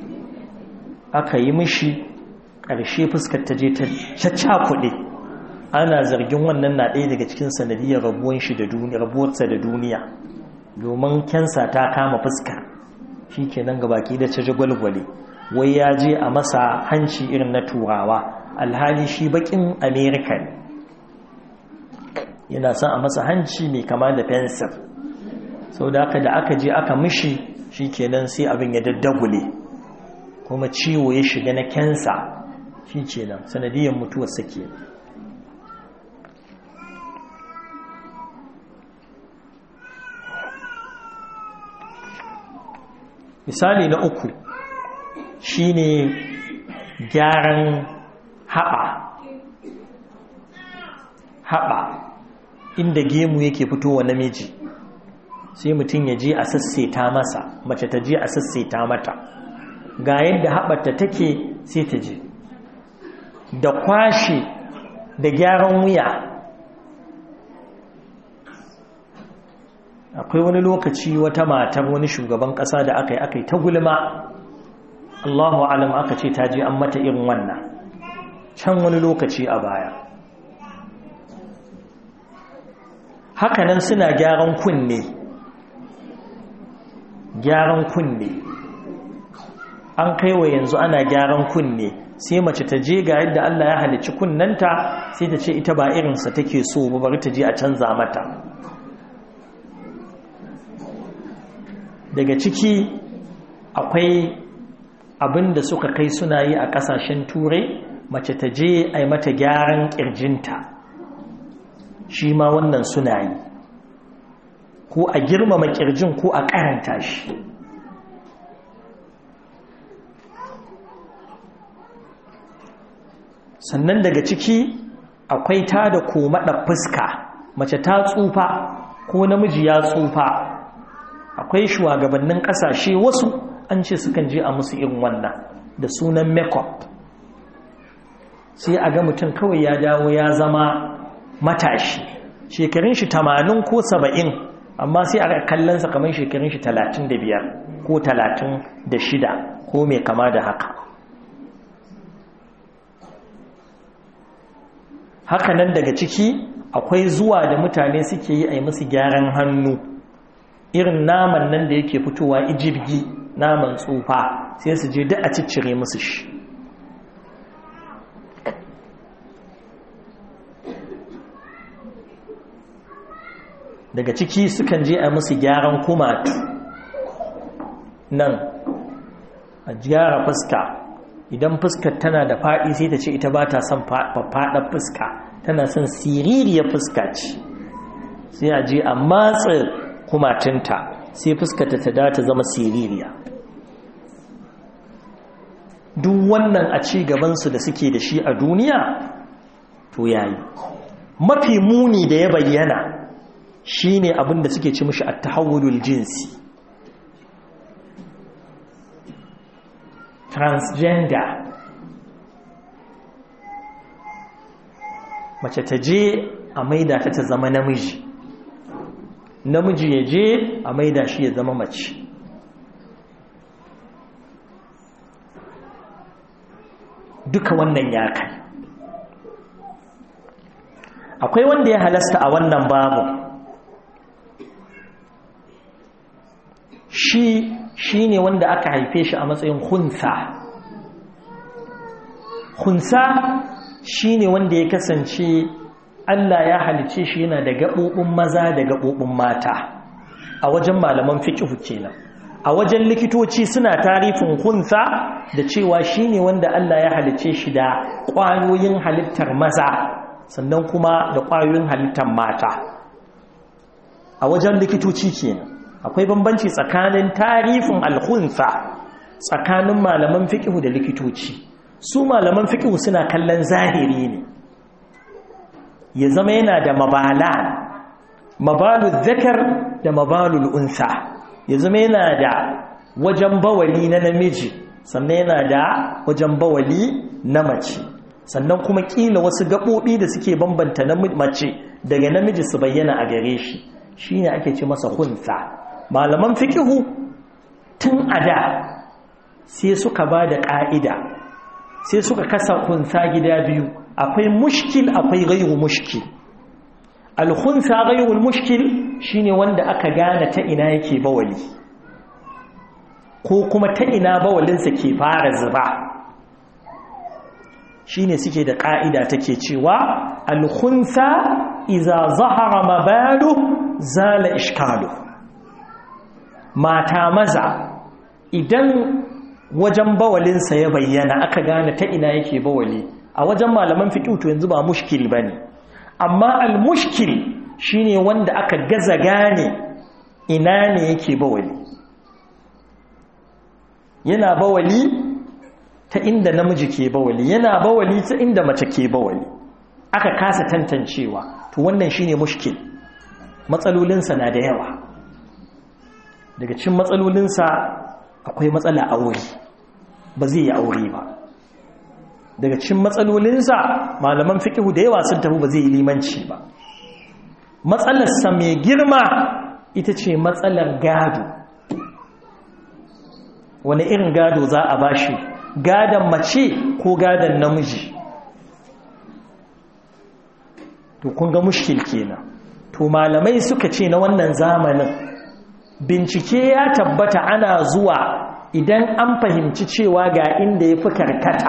aka yi mishi ƙarshe fuskar ta je ta cakuɗe ana zargin wannan na ɗaya daga cikin sanadiyar rabuwan shi da duniya rabuwarsa da duniya domin kensa ta kama fuska shi kenan gabaki da ta jagwalgwale wai ya je a masa hanci irin na turawa alhali shi bakin amerika ne yana son a masa hanci mai kama da fensir sau da aka da aka je aka mishi shi kenan sai abin ya daddagule kuma ciwo ya shiga na kensa shi kenan sanadiyar mutuwar sake misali na uku shine gyaran haɓa haɓa inda gemu yake fitowa namiji sai mutum ya je a sasseta masa mace ta je a sasseta mata ga yadda haɓata take sai ta je da kwashe da gyaran wuya akwai wani lokaci wata matar wani shugaban ƙasa da aka yi aka yi ta gulma Allahu alam aka ce ta je an mata irin wannan can wani lokaci a baya hakanan suna gyaran kunne gyaran kunne an kaiwa yanzu ana gyaran kunne sai mace ta je ga yadda Allah ya halicci kunnanta sai ta ce ita ba irinsa take so ba bari ta je a canza mata daga ciki akwai abin da suka kai suna yi a kasashen turai mace ta je a yi mata gyaran kirjinta shi ma wannan suna yi ko a girmama kirjin ko a karanta shi sannan daga ciki akwai ta da komaɗa fuska mace ta tsufa ko namiji ya tsufa akwai shugabannin ƙasashe wasu an ce sukan je a musu irin wannan da sunan makeup sai a ga mutum kawai ya dawo ya zama matashi shekarun shi tamanin ko saba'in amma sai a kallonsa kamar shekarun shi talatin da biyar ko talatin da shida ko mai kama da haka haka nan daga ciki akwai zuwa da mutane suke yi a yi musu gyaran hannu irin naman nan da yake fitowa ijirgi naman tsufa sai su je duk a ciccire musu shi daga ciki sukan je a musu gyaran kumatu nan a gyara fuska idan fuskar tana da faɗi sai ta ce ita ba ta son faɗaɗar fuska tana son siririyar fuska ce sai a je a matsa kumatinta sai fuskata ta data zama siririya duk wannan a ci gabansu da suke da shi a duniya to yayi mafi muni da ya bayyana shine abin da suke ci mishi at-tahawulul jinsi transgender mace ta je a maida ta ta zama namiji namiji ya je a maida shi ya zama mace duka wannan ya kai akwai wanda ya halasta a wannan babu shi shi ne wanda aka haife shi a matsayin hunsa hunsa shi ne wanda ya kasance Allah ya halice shi yana da gaɓoɓin maza da gaɓoɓin mata a wajen malaman fiƙihu kenan a wajen likitoci suna tarifin hunsa da cewa shi ne wanda Allah ya halice shi da ƙwayoyin halittar maza sannan kuma da ƙwayoyin halittar mata a wajen likitoci kenan akwai bambanci tsakanin tarifin alhunsa tsakanin malaman fiƙihu da likitoci su malaman fiƙihu suna kallon zahiri ne ya zama yana da mabala mabalu zakar da mabalul unsa ya zama yana da wajen bawali na namiji sannan yana da wajen bawali na mace sannan kuma kila wasu gaɓoɓi da suke bambanta na mace daga namiji su bayyana a gare shi shine ake ce masa hunsa malaman fikihu tun a da sai suka ba da ƙa'ida sai suka kasa hunsa gida biyu akwai mushkil akwai ghairu mushkil al-khunsa ghairu mushkil shine wanda aka gane ta ina yake bawali ko kuma ta ina bawalinsa ke fara zuba shine suke da ka'ida take cewa al-khunsa idza zahara mabalu zala ishkalu mata maza idan wajen bawalinsa ya bayyana aka gane ta ina yake bawali a wajen malaman fiqh to yanzu ba mushkil bane amma al-mushkil shine wanda aka gaza gane ina ne yake bawali yana bawali ta inda namiji ke bawali yana bawali ta inda mace ke bawali aka kasa tantancewa to wannan shine mushkil matsalolinsa na da yawa daga cikin matsalolinsa akwai matsala aure ba zai yi aure ba daga cikin matsalolinsa malaman fiqhu da yawa sun tafi ba zai yi limanci ba matsalarsa mai girma ita ce matsalar gado wani irin gado za a bashi gadon mace ko gadon namiji to kun ga mushkil kenan to malamai suka ce na wannan zamanin bincike ya tabbata ana zuwa idan an fahimci cewa ga inda ya fi karkata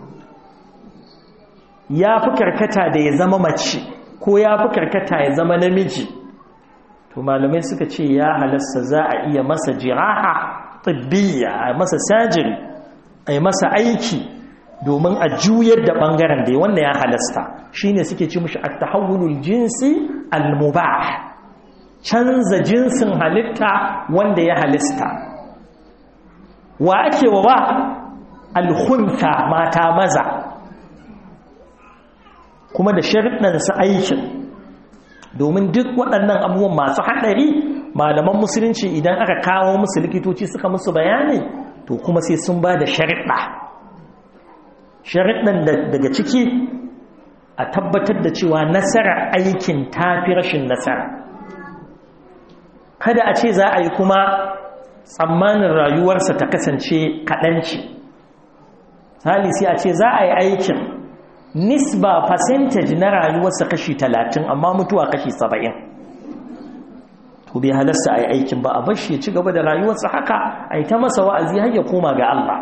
ya fi karkata da ya zama mace ko ya fi karkata ya zama namiji to malamai suka ce ya halasta za a iya masa jiraha tibbiya a masa sajiri a yi masa aiki domin a juyar da ɓangaren da wanda ya halasta shine suke ci mushi a tahawulul jinsi al-mubah canza jinsin halitta wanda ya halista wa ake wa ba alhunta mata maza kuma da sharɗansa aikin domin duk waɗannan abubuwan masu haɗari malaman musulunci idan aka kawo musu likitoci suka musu bayani to kuma sai sun ba da sharɗa sharɗan daga ciki a tabbatar da cewa nasarar aikin tafi rashin nasara kada a ce za a yi kuma tsammanin rayuwarsa ta kasance kaɗanci hali sai a ce za a yi aikin nisba percentage na rayuwarsa kashi talatin amma mutuwa kashi saba'in to bai halasta a yi aikin ba a bashi ya ci gaba da rayuwarsa haka a yi ta masa wa'azi har ya koma ga Allah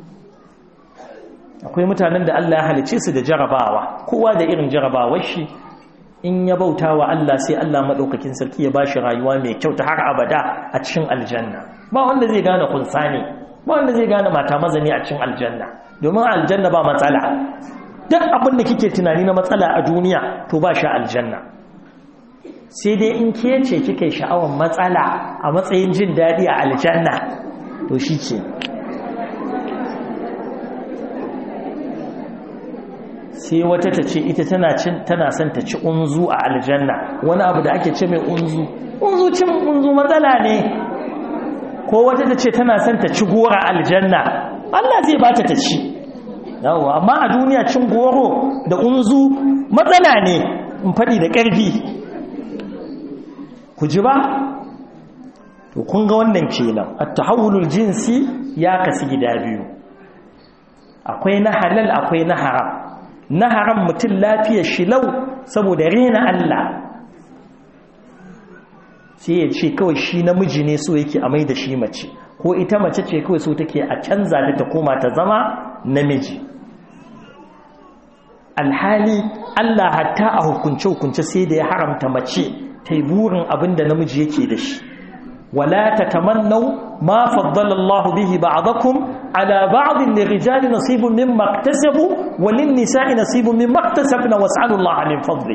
akwai mutanen da Allah ya halice su da jarabawa kowa da irin jarabawar shi in ya bauta wa Allah sai Allah maɗaukakin sarki ya ba shi rayuwa mai kyau ta har abada a cikin aljanna ba wanda zai gane kunsa ne ba wanda zai gane mata maza ne a cikin aljanna domin aljanna ba matsala duk abin da kike tunani na matsala a duniya to ba shi aljanna sai dai in ke ce kika yi sha'awar matsala a matsayin jin daɗi a aljanna to shi ke sai wata ta ce ita tana son ta ci unzu a aljanna wani abu da ake ce mai unzu unzu cin unzu matsala ne ko wata ta ce tana son ta ci gora aljanna Allah zai bata ta ci yawa amma a duniya cin goro da unzu matsala ne in faɗi da ƙarfi ku ji ba to kun ga wannan kenan at-tahawulul jinsi ya kasu gida biyu akwai na halal akwai na haram na haram mutum lafiyar shi lau saboda rena Allah sai ya ce kawai shi namiji ne so yake a mai da shi mace ko ita mace ce kawai so take a canza da ta koma ta zama namiji alhali Allah hatta a hukunce-hukunce sai da ya haramta mace ta yi burin abin da namiji yake da shi wala ta tamannau ma faddala Allah bihi ba'dakum ala ba'din lirijali nasibun mimma iktasabu wa lin-nisa'i nasibun mimma iktasabna was'alu Allah min fadli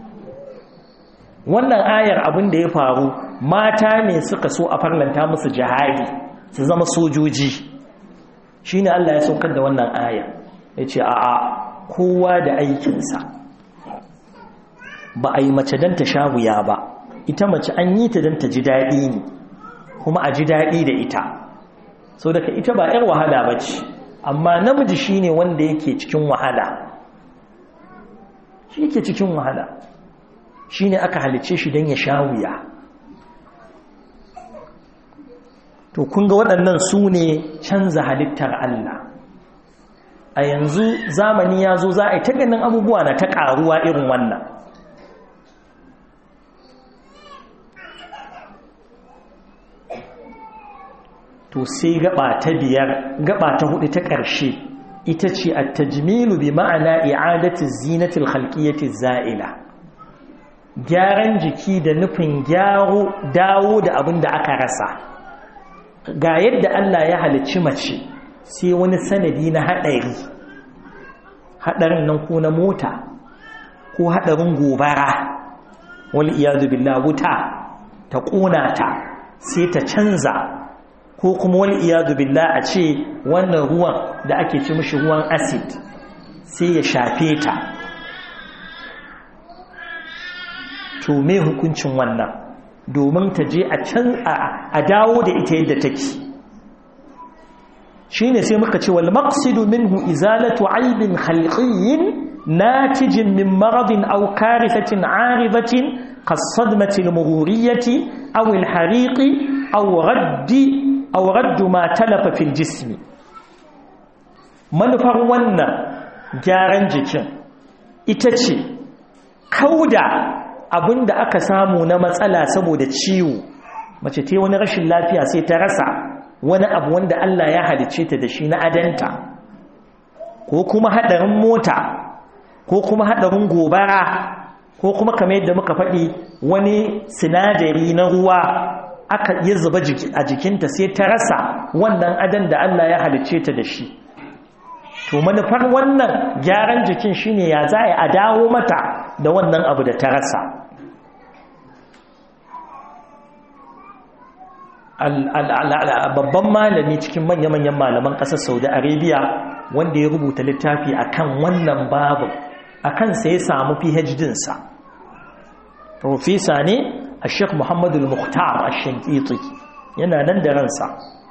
wannan ayar abin da ya faru mata ne suka so a farlanta musu jihadi su zama sojoji shine Allah ya saukar da wannan aya yace a'a kowa da aikinsa ba a yi mace don ta sha wuya ba ita mace an yi ta don ta ji daɗi ne kuma a ji daɗi da ita so daga ita ba 'yar wahala ba ce amma namiji shi ne wanda yake cikin wahala shi yake cikin wahala shi ne aka halice shi don ya sha wuya to kun ga waɗannan su ne canza halittar Allah a yanzu zamani ya zo za a yi ta ganin abubuwa na ta ƙaruwa irin wannan to sai gaba ta biyar gaba ta hudu ta ƙarshe ita ce a tajmilu bi ma'ana i'adati zinatil khalqiyyati za'ila gyaran jiki da nufin gyaro dawo da abin da aka rasa ga yadda Allah ya halicci mace sai wani sanadi na haɗari haɗarin nan ko na mota ko haɗarin gobara wani iyadu billah wuta ta ƙona ta sai ta canza ko kuma wani iyadu billah a ce wannan ruwan da ake ci mishi ruwan acid sai ya shafe ta to me hukuncin wannan domin ta je a can a dawo da ita yadda take shine sai muka ce wal maqsidu minhu izalatu aibin khalqiyyin natijin min maradin aw karithatin aridatin kasadmati al-mughuriyati aw al-hariqi aw raddi aw raddu ma talafa fil jismi manufar wannan gyaran jikin ita ce kauda abinda aka samu na matsala saboda ciwo mace ta wani rashin lafiya sai ta rasa wani abu wanda Allah ya halicce ta da shi na adanta ko kuma hadarin mota ko kuma hadarin gobara ko kuma kamar yadda muka faɗi wani sinadari na ruwa aka yi zuba a jikinta sai ta rasa wannan adan da Allah ya halicce ta da shi to manufar wannan gyaran jikin shine ya za a dawo mata da wannan abu da ta rasa babban malami cikin manya-manyan malaman ƙasar saudi arabia wanda ya rubuta littafi akan wannan babu akan sai ya samu phd sa profesa ne a sheikh muhammadu al-mukhtar a shankiti yana nan da ransa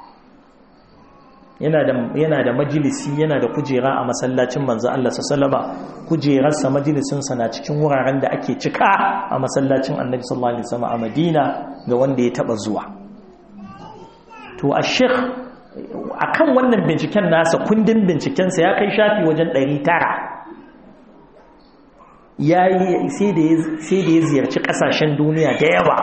yana da majalisi yana da kujera a masallacin manzo Allah sallama kujerarsa majalisinsa na cikin wuraren da ake cika a masallacin annabi sallallahu alaihi wasallam a madina ga wanda ya taba zuwa to a sheikh akan wannan binciken nasa kundin bincikensa ya kai shafi wajen 900 yayi sai da sai da ya ziyarci kasashen duniya da yawa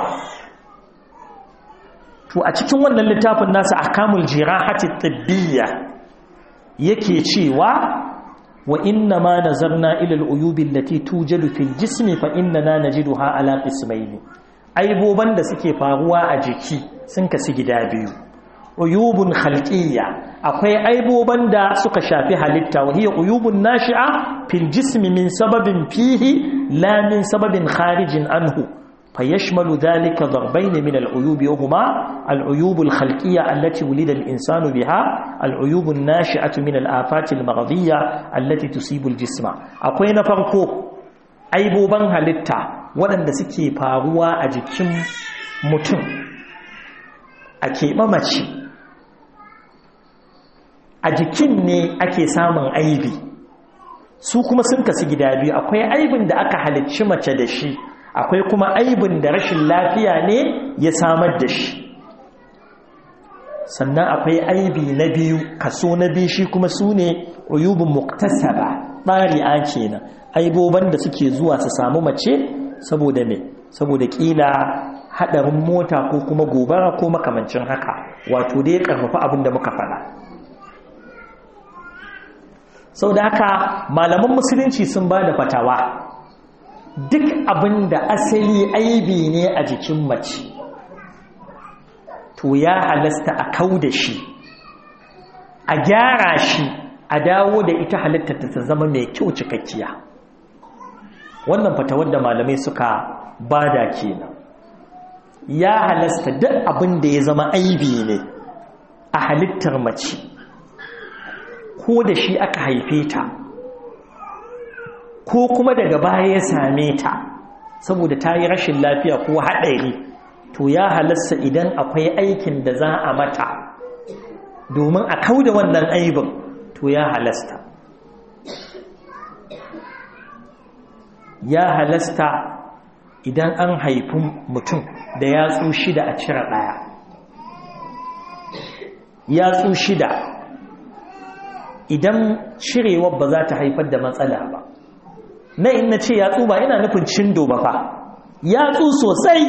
to a cikin wannan littafin nasa ahkamul jirahati tibbiyya yake cewa wa inna ma nazarna ila al-uyub allati tujadu fil jismi fa innana najiduha ala qismayn aiboban da suke faruwa a jiki sun kasu gida biyu uyubun khalqiyya akwai aiboban da suka shafi halitta wa hiya uyubun nashi'a fil jismi min sababin fihi la min sababin kharijin anhu فيشمل ذلك ضربين من العيوب وهما العيوب الخلقية التي ولد الإنسان بها العيوب الناشئة من الآفات المرضية التي تصيب الجسم أقوين فرقو أيبوبان هلتا ولن سكي فاروا أجكم متن أكي ممشي أجكم ني أكي سامن أيبي su kuma sun kasu gida biyu akwai aibin da aka halicci mace da shi akwai kuma aibin da rashin lafiya ne ya samar da shi sannan akwai aibi na biyu kaso na biyu shi kuma su ne uyubin muktasaba ɗari'a kenan aiboban da suke zuwa su samu mace saboda me saboda ƙila haɗarin mota ko kuma gobara ko makamancin haka wato dai ƙarfafa abin da muka faɗa sau da haka malaman musulunci sun ba da fatawa duk abin da asali aibi ne a jikin mace to ya halasta a kau da shi a gyara shi a dawo da ita halittarta ta zama mai kyau cikakkiya wannan fatawar da malamai suka bada kenan ya halasta duk abin da ya zama aibi ne a halittar mace ko da shi aka haife ta ko kuma daga baya ya same ta saboda ta yi rashin lafiya ko haɗari to ya halasta idan akwai aikin da za a mata domin a kau da wannan aibin to ya halasta ya halasta idan an haifi mutum da yatsu shida a cire ɗaya yatsu shida idan cirewar ba za ta haifar da matsala ba na in na ce yatsu ba ina nufin cindo ba fa yatsu sosai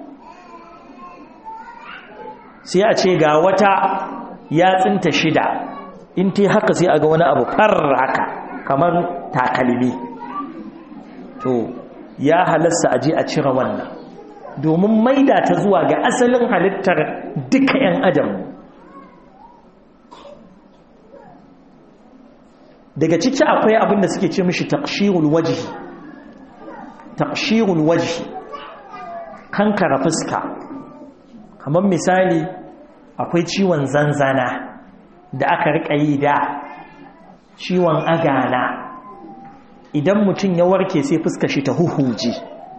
sai a ce ga wata yatsinta shida in ta haka sai a ga wani abu far haka kamar takalmi to ya halasta aje a cire wannan domin maida ta zuwa ga asalin halittar duka 'yan adam daga ciki akwai abin da suke ce mishi taqshirul wajhi taqshirul wajhi kankara fuska kamar misali akwai ciwon zanzana da aka rika yi da ciwon agana idan mutum ya warke sai fuska shi ta huhuje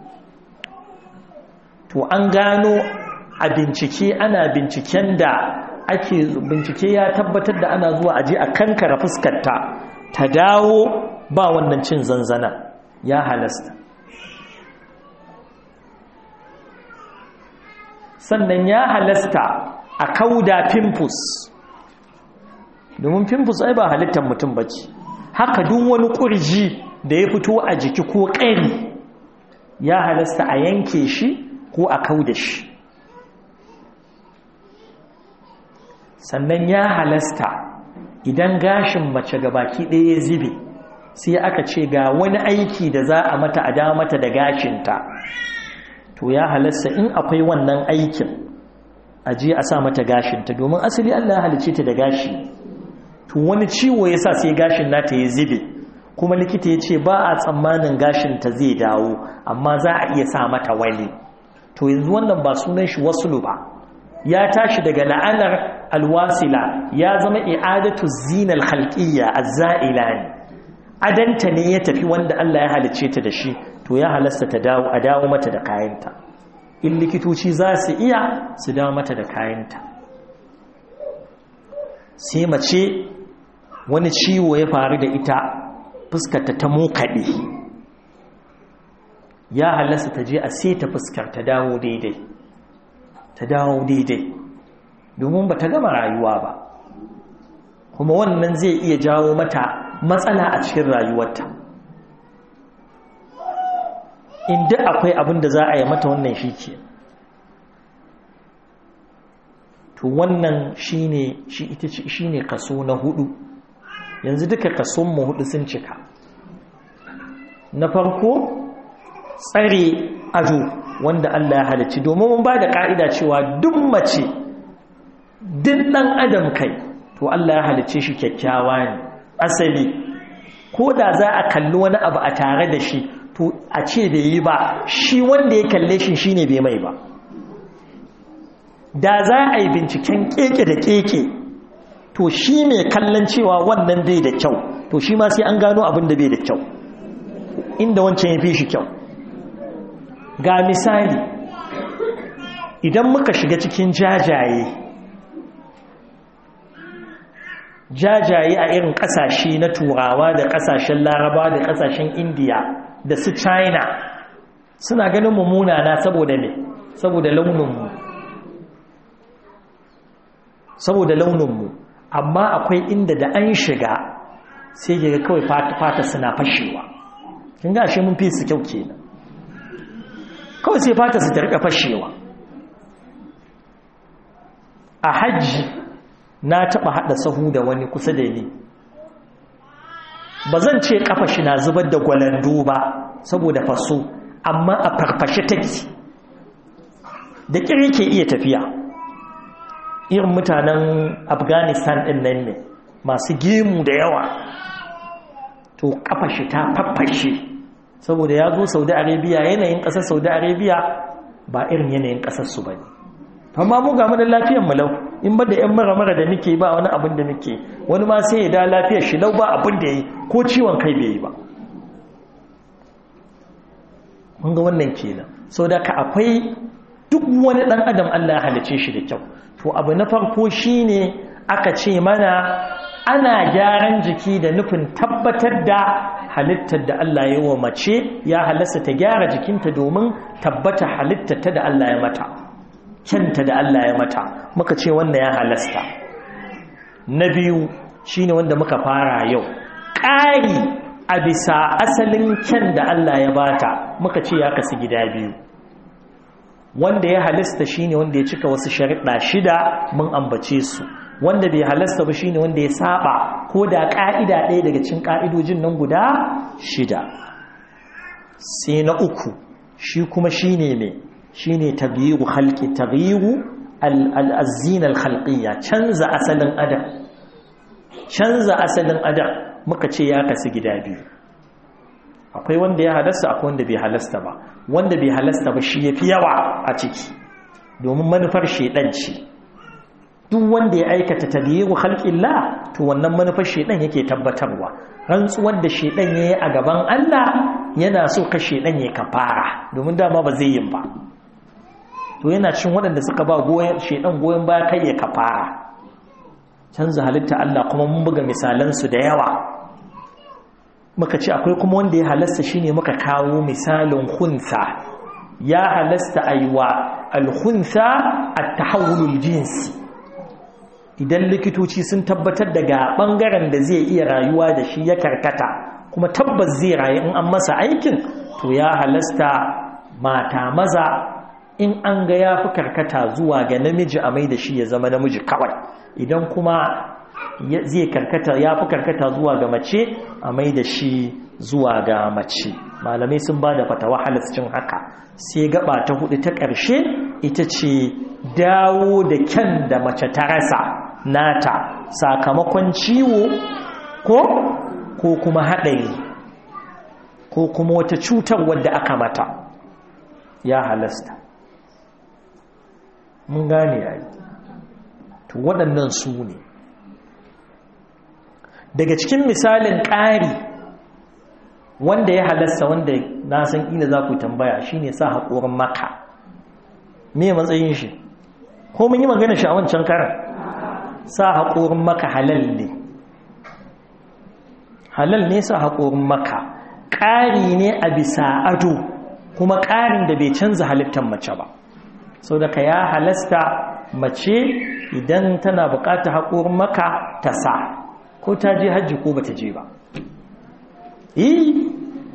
to an gano a bincike ana binciken da ake bincike ya tabbatar da ana zuwa aje a kankara fuskarta ta dawo ba wannan cin zanzana ya halasta sannan ya halasta a kauda pimpus domin pimpus ai ba halittar mutum bace haka duk wani kurji da ya fito a jiki ko ƙari ya halasta a yanke shi ko a kauda shi sannan ya halasta idan gashin mace baki ɗaya ya zibe sai aka ce ga wani aiki da za a mata a da mata da gashinta to ya halasta in akwai wannan aikin a je a sa mata gashinta domin asali Allah ya halice ta da gashi to wani ciwo ya sa sai gashin nata ya zibe kuma likita ya ce ba a tsammanin gashinta zai dawo amma za a iya sa mata wani to yanzu wannan ba sunan shi wasulu ba ya tashi daga la'anar alwasila ya zama i'adatu zinal khalqiyya az-za'ila ne adanta ne ya tafi wanda Allah ya halice ta da shi to ya halasta ta dawo a dawo mata da kayanta in likitoci za su iya su dawo mata da kayanta sai mace wani ciwo ya faru da ita fuskarta ta mokaɗe ya halasta ta je a sai ta fuskar ta dawo daidai ta dawo daidai domin ba ta gama rayuwa ba kuma wannan zai iya jawo mata matsala a cikin rayuwarta inda akwai abin da za a yi mata wannan shi ke to wannan shine shi ita shine kaso na hudu yanzu duka kason mu hudu sun cika na farko tsare ado wanda Allah ya halicci domin mun ba da ka'ida cewa duk mace duk dan adam kai to Allah ya halicce shi kyakkyawa ne asali ko da za a kalli wani abu a tare da shi to a ce bai yi ba shi wanda ya kalle shi shine bai mai ba da za a yi binciken keke da keke to shi mai kallon cewa wannan bai da kyau to shi ma sai an gano abin da bai da kyau inda wancan ya fi shi kyau ga misali idan muka shiga cikin jajaye jajaye a irin kasashe na turawa da kasashen laraba da kasashen indiya da su china suna ganin mummuna na saboda ne saboda launinmu saboda launinmu amma akwai inda da an shiga sai ga kawai fata suna fashewa kin ga shi mun fi su kyau kenan kawai sai fata su ta rika fashewa a hajji na taba hada sahu da wani kusa da ni ba zan ce kafa shi na zubar da gwalando ba saboda faso amma a farfashe take da kiri ke iya tafiya irin mutanen afghanistan din nan ne masu gemu da yawa to kafa shi ta farfashe saboda ya zo saudi arabia yanayin kasar saudi arabia ba irin yanayin kasar su ba ne amma mu ga mana lafiyar mu lau in ba da yan mara-mara da muke ba wani abin da muke wani ma sai ya da lafiyar shi lau ba abin da yi ko ciwon kai bai yi ba mun ga wannan kenan sau da ka akwai duk wani dan adam Allah ya halice shi da kyau to abu na farko shine aka ce mana ana gyaran jiki da nufin tabbatar da halittar da Allah ya wa mace ya halasta ta gyara jikinta domin tabbata halittar da Allah ya mata kyanta da Allah ya mata muka ce wannan ya halasta na biyu shine wanda muka fara yau ƙari a bisa asalin kyan da Allah ya bata muka ce ya kasu gida biyu wanda ya halasta shine wanda ya cika wasu sharuɗa shida mun ambace su wanda bai halasta ba shine wanda ya saba ko da ƙa'ida ɗaya daga cikin ƙa'idojin nan guda shida sai na uku shi kuma shine mai shine tabyiru khalqi tabyiru al-azina al-khalqiyya canza asalin adam canza asalin adam muka ce ya kasu gida biyu akwai wanda ya halasta akwai wanda bai halasta ba wanda bai halasta ba shi yafi yawa a ciki domin manufar shedan ce duk wanda ya aikata tabyiru khalqillah to wannan manufar shedan yake tabbatarwa rantsuwar da shedan yayi a gaban Allah yana so ka shedan ya kafara domin dama ba zai yin ba to yana cin waɗanda suka ba goyen shedan goyen baya kai ya kafara canza halitta Allah kuma mun buga misalan su da yawa muka ce akwai kuma wanda ya halasta shine muka kawo misalin khunsa ya halasta aiwa al-khunsa at-tahawulul jinsi idan likitoci sun tabbatar daga bangaren da zai iya rayuwa da shi ya karkata kuma tabbas zai rayu in an masa aikin to ya halasta mata maza in an ga ya fi karkata zuwa ga namiji a mai da shi ya zama namiji kawai idan kuma zai karkata ya fi karkata zuwa ga mace a mai da shi zuwa ga mace malamai sun ba da fatawa halascin haka sai gaba ta hudu ta ƙarshe ita ce dawo da kyan da mace ta rasa nata sakamakon ciwo ko ko kuma haɗari ko kuma wata cutar wadda aka mata ya halasta mun gane yayi to waɗannan su ne daga cikin misalin ƙari wanda ya halasta wanda na san ina za ku tambaya shine sa haƙorin maka me matsayin shi ko mun yi magana shi a wancan karan sa haƙorin maka halal ne halal ne sa haƙorin maka ƙari ne a bisa ado kuma ƙarin da bai canza halittar mace ba sau da ka ya halasta mace idan tana buƙatar haƙorin maka ta sa ko ta je hajji ko ba ta je ba yi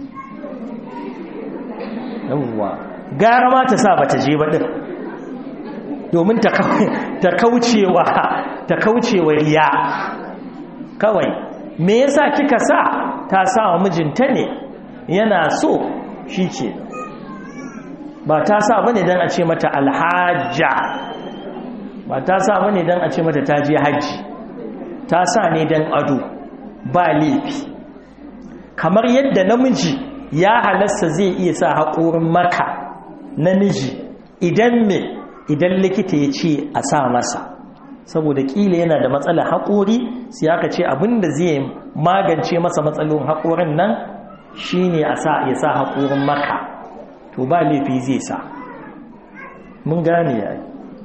yawwa gara ma ta sa ba ta je ba ɗin domin ta kaucewa ta kaucewa riya kawai me yasa kika sa ta sa wa mijinta ne yana so shi ke ba ta sa bane dan a ce mata alhajja ba ta sa bane dan a ce mata ta je haji ta sa ne dan ado ba laifi kamar yadda namiji ya halasta zai iya sa haƙorin maka namiji idan me idan likita ya ce a sa masa saboda ƙila yana da matsalar haƙori sai aka ce abinda zai magance masa matsalolin haƙorin nan shine a sa ya sa haƙorin maka to ba laifi zai sa mun gane yayi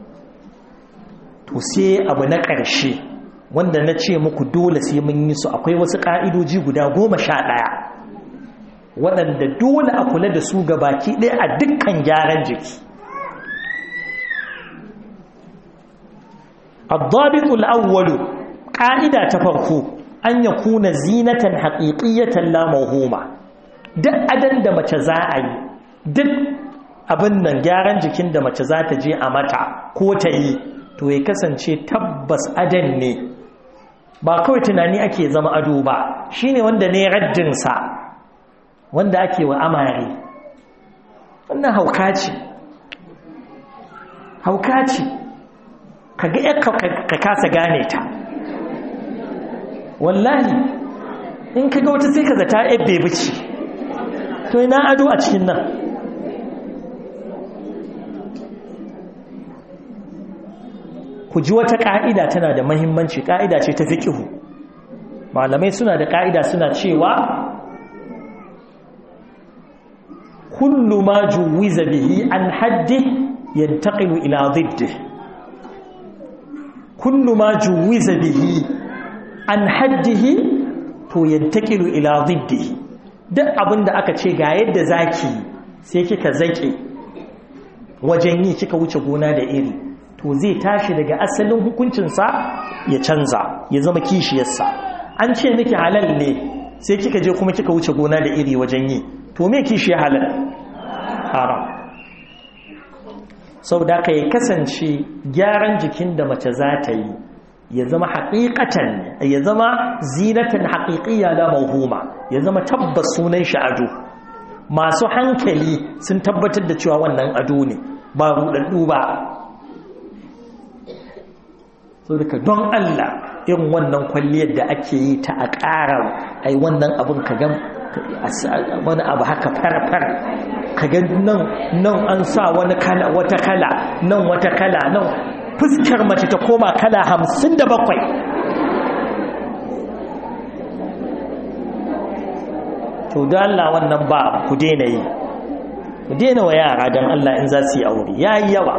to sai abu na ƙarshe wanda na ce muku dole sai mun yi su akwai wasu ƙa'idoji guda goma sha ɗaya waɗanda dole a kula da su ga baki ɗaya a dukkan gyaran jiki الضابط الأول قاعدة تفرقو أن يكون زينة حقيقية لا موهومة duk adan da mace za a yi duk abin nan gyaran jikin da mace za ta je a mata ko ta yi to ya kasance tabbas adan ne ba kawai tunani ake zama ado ba shine wanda ne raddinsa wanda ake wa amare wannan hauka ce hauka ce ka ga ka kasa gane ta wallahi in ka ga wata sai ka zata ebbe bici to ina ado a cikin nan ku ji wata ƙa'ida tana da mahimmanci ƙa'ida ce ta fiƙihu malamai suna da ƙa'ida suna cewa kullu ma juwiza bihi an haddi yantaqilu ila diddihi kullu ma juwiza bihi an haddihi to yantakilu ila diddihi duk abinda aka ce ga yadda zaki sai kika zake wajen yi kika wuce gona da iri to zai tashi daga asalin hukuncinsa ya canza ya zama kishiyarsa an ce miki halal ne sai kika je kuma kika wuce gona da iri wajen yi to me kishi halal haram saboda ka ya kasance gyaran jikin da mace za ta yi ya zama haƙiƙatan ya zama zinatan haƙiƙiya la mawhuma ya zama tabbas sunan shi ado masu hankali sun tabbatar da cewa wannan ado ne ba rudaddu ba saboda don Allah irin wannan kwalliyar da ake yi ta a ƙara ai wannan abin ka gan wani abu haka farfar ka gan nan nan an sa wani kala wata kala nan wata kala nan fuskar mace ta koma kala hamsin da bakwai to da Allah wannan ba ku daina yi ku daina wa yara don Allah in za su yi aure ya yi yawa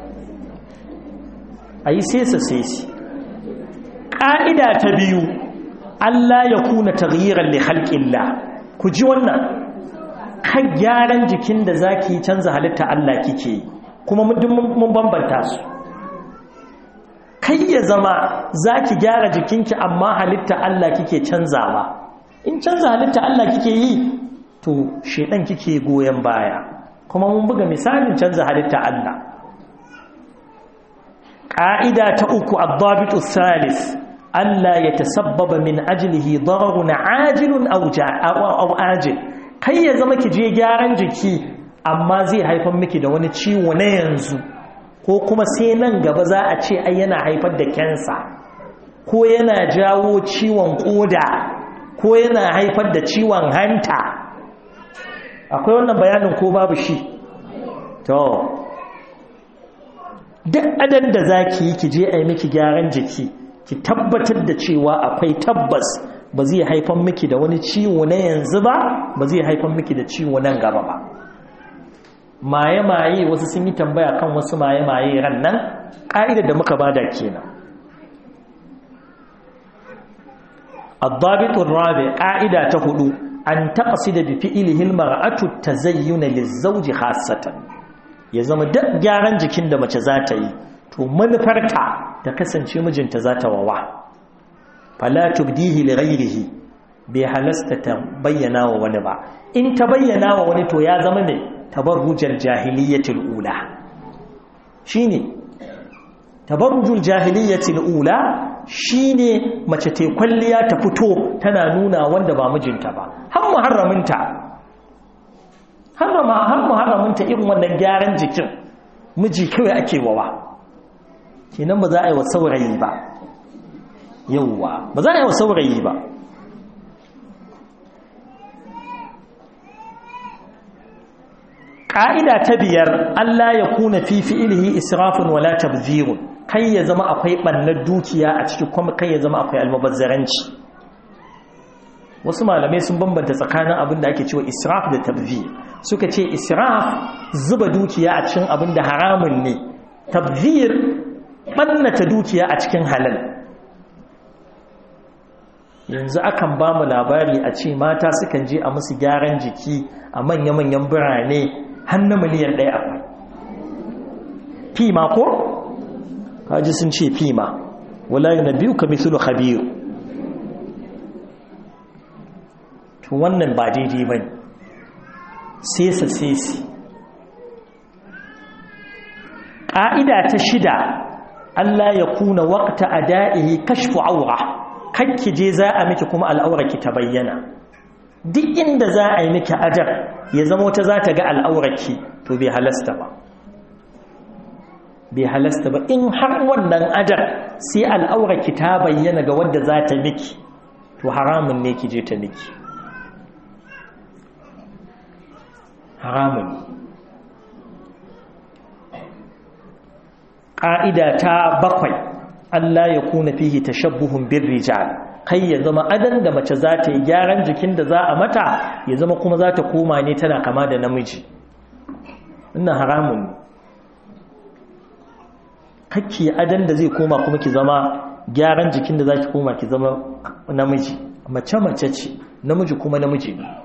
a yi sesa sesi ƙa'ida ta biyu Allah ya kuna taghiran li halƙilla ku ji wannan kan gyaran jikin da za ki canza halitta Allah kike yi kuma mun bambanta su kai ya zama za ki gyara jikinki amma halitta Allah kike canzawa in canza halitta Allah kike yi to shedan kike goyon baya kuma mun buga misalin canza halitta Allah ƙa'ida ta uku addabitu salis Allah ya tasabbaba min ajlihi dararun ajilun aw ajil kai ya zama ki je gyaran jiki amma zai haifar miki da wani ciwo na yanzu ko kuma sai nan gaba za a ce ai yana haifar da kensa ko yana jawo ciwon koda ko yana haifar da ciwon hanta akwai wannan bayanin ko babu shi to duk adan da za ki yi ki je a yi miki gyaran jiki ki tabbatar da cewa akwai tabbas ba zai haifar miki da wani ciwo na yanzu ba ba zai haifar miki da ciwo nan gaba ba maye-maye wasu sun yi tambaya kan wasu maye-maye ran nan ƙa'idar da muka bada kenan الضابط الرابع قاعدة تهدو أن تقصد بفعله المرأة التزين للزوج خاصة يزم دق جاران جكين da mace za ta yi to manufarta ta kasance mijinta za ta wawa fala tubdihi li ghayrihi bai halasta ta bayyana wa wani ba in ta bayyana wa wani to ya zama ne tabarrujar jahiliyyatul ula shine tabarrujul jahiliyyatul ula shine mace ta kwalliya ta fito tana nuna wanda ba mijinta ba har muharraminta harrama har muharraminta irin wannan gyaran jikin miji kawai ake wawa kenan ba za a yi wa saurayi ba yauwa ba za a yi wa saurayi ba ƙa'ida ta biyar Allah ya kuna fi fi'ilihi israfin wala tabzirun kai ya zama akwai ɓannar dukiya a ciki kuma kai ya zama akwai almubazzaranci wasu malamai sun bambanta tsakanin abin da ake cewa israf da tabzir suka ce israf zuba dukiya a cikin abin da haramun ne tabzir ɓannata dukiya a cikin halal yanzu akan ba mu labari a ce mata sukan je a musu gyaran jiki a manya-manyan birane hannun miliyan ɗaya akwai fima ko? kaji sun ce fima wala na biyu ka mithulu khabiru to wannan ba daidai ba ne sesa sesi ƙa'ida ta shida Allah ya kuna waƙta a da'ihi kashfu aura kakki je za a miki kuma al'aurarki ta bayyana duk inda za a yi miki ajar ya zama wata za ta ga al'aurarki to bai halasta ba bai halasta ba in har wannan ajar sai al'aurarki ta bayyana ga wadda za ta miki to haramun ne ki je ta miki haramun ƙa'ida ta bakwai Allah ya kuna fihi tashabbuhun bin rijal kai ya zama adan da mace za ta yi gyaran jikin da za a mata ya zama kuma za ta koma ne tana kama da namiji ina haramun ne kakki adan da zai koma kuma ki zama gyaran jikin da za ki koma ki zama namiji mace mace ce namiji kuma namiji ne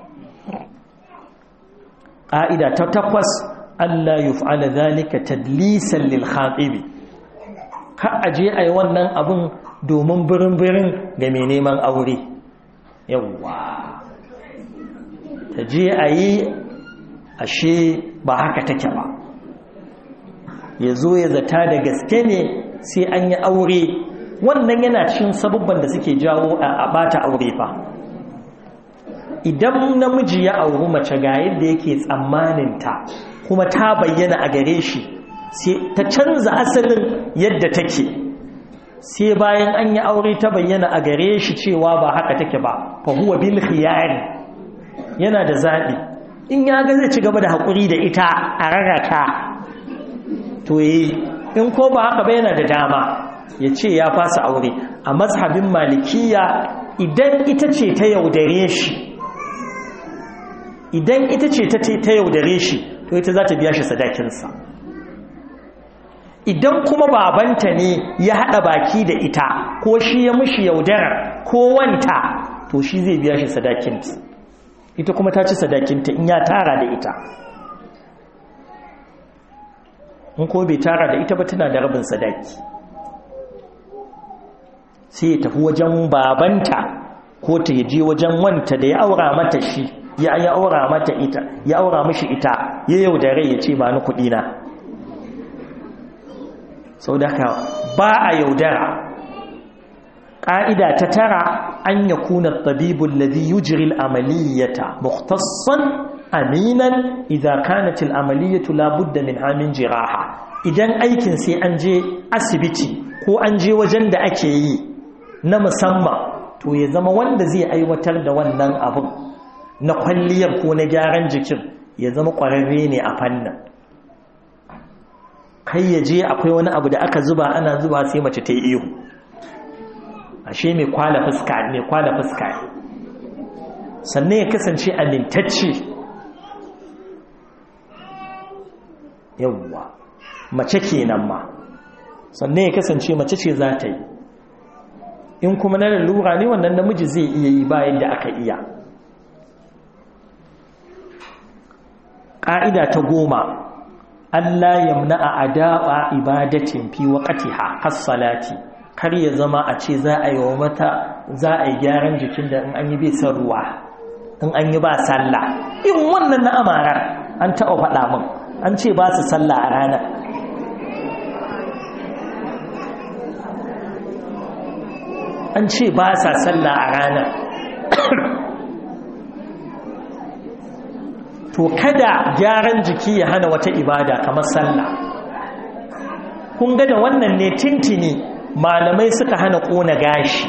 ƙa'ida ta takwas Allah yuf'ala zalika tadlisan lil khatibi har a je a yi wannan abin domin birin-birin ga mai neman aure yawwa ta je a yi ashe ba haka take ba ya zo ya zata da gaske ne sai an yi aure wannan yana cikin sabubban da suke jawo a bata aure fa idan namiji ya auri mace ga yadda yake tsammaninta kuma ta bayyana a gare shi sai ta canza asalin yadda take sai bayan an yi aure ta bayyana a gare shi cewa ba haka take ba fa huwa bil khiyari yana da zabi in ya ga zai ci gaba da hakuri da ita a rarraka to yi in ko ba haka ba yana da dama ya ce ya fasa aure a mazhabin malikiya idan ita ce ta yaudare shi idan ita ce ta yaudare shi to ita za ta biya shi sadakinsa idan kuma babanta ne ya haɗa baki da ita ko shi ya mushi yaudara ko wanta to shi zai biya shi sadakinta ita kuma ta ci sadakinta in ya tara da ita in ko bai tara da ita ba tana da rabin sadaki sai ya tafi wajen babanta ko ta yaje wajen wanta da ya aura mata shi ya ya aura mata ita ya aura mishi ita ya yaudare ya ce ba ni kuɗi na sau da ka ba a yaudara ƙa'ida ta tara an ya kuna tabibun lazi yujiril amaliyyata muktassan aminan idan kanatil amaliyyatu labudda min hamin jiraha idan aikin sai an je asibiti ko an je wajen da ake yi na musamman to ya zama wanda zai aiwatar da wannan abin na kwalliyar ko na gyaran jikin ya zama ƙwararre ne a fannin kai ya je akwai wani abu da aka zuba ana zuba sai mace ta yi ihu ashe mai kwala fuska mai kwala fuska sannan ya kasance amintacce yawwa mace kenan ma sannan ya kasance mace ce za ta yi in kuma na lalura ne wannan namiji zai iya yi bayan da aka iya ƙa'ida ta goma Allah yamna a adaɓa ibadatin fi waƙatiha hassalati kar ya zama a ce za a yi wa mata za a yi gyaran jikin da in an yi bai san ruwa in an yi ba sallah in wannan na amara an taɓa faɗa min an ce ba su sallah a ranar an ce ba sa sallah a ranar to kada gyaran jiki ya hana wata ibada kamar sallah kun ga da wannan ne tintini malamai suka hana ƙona gashi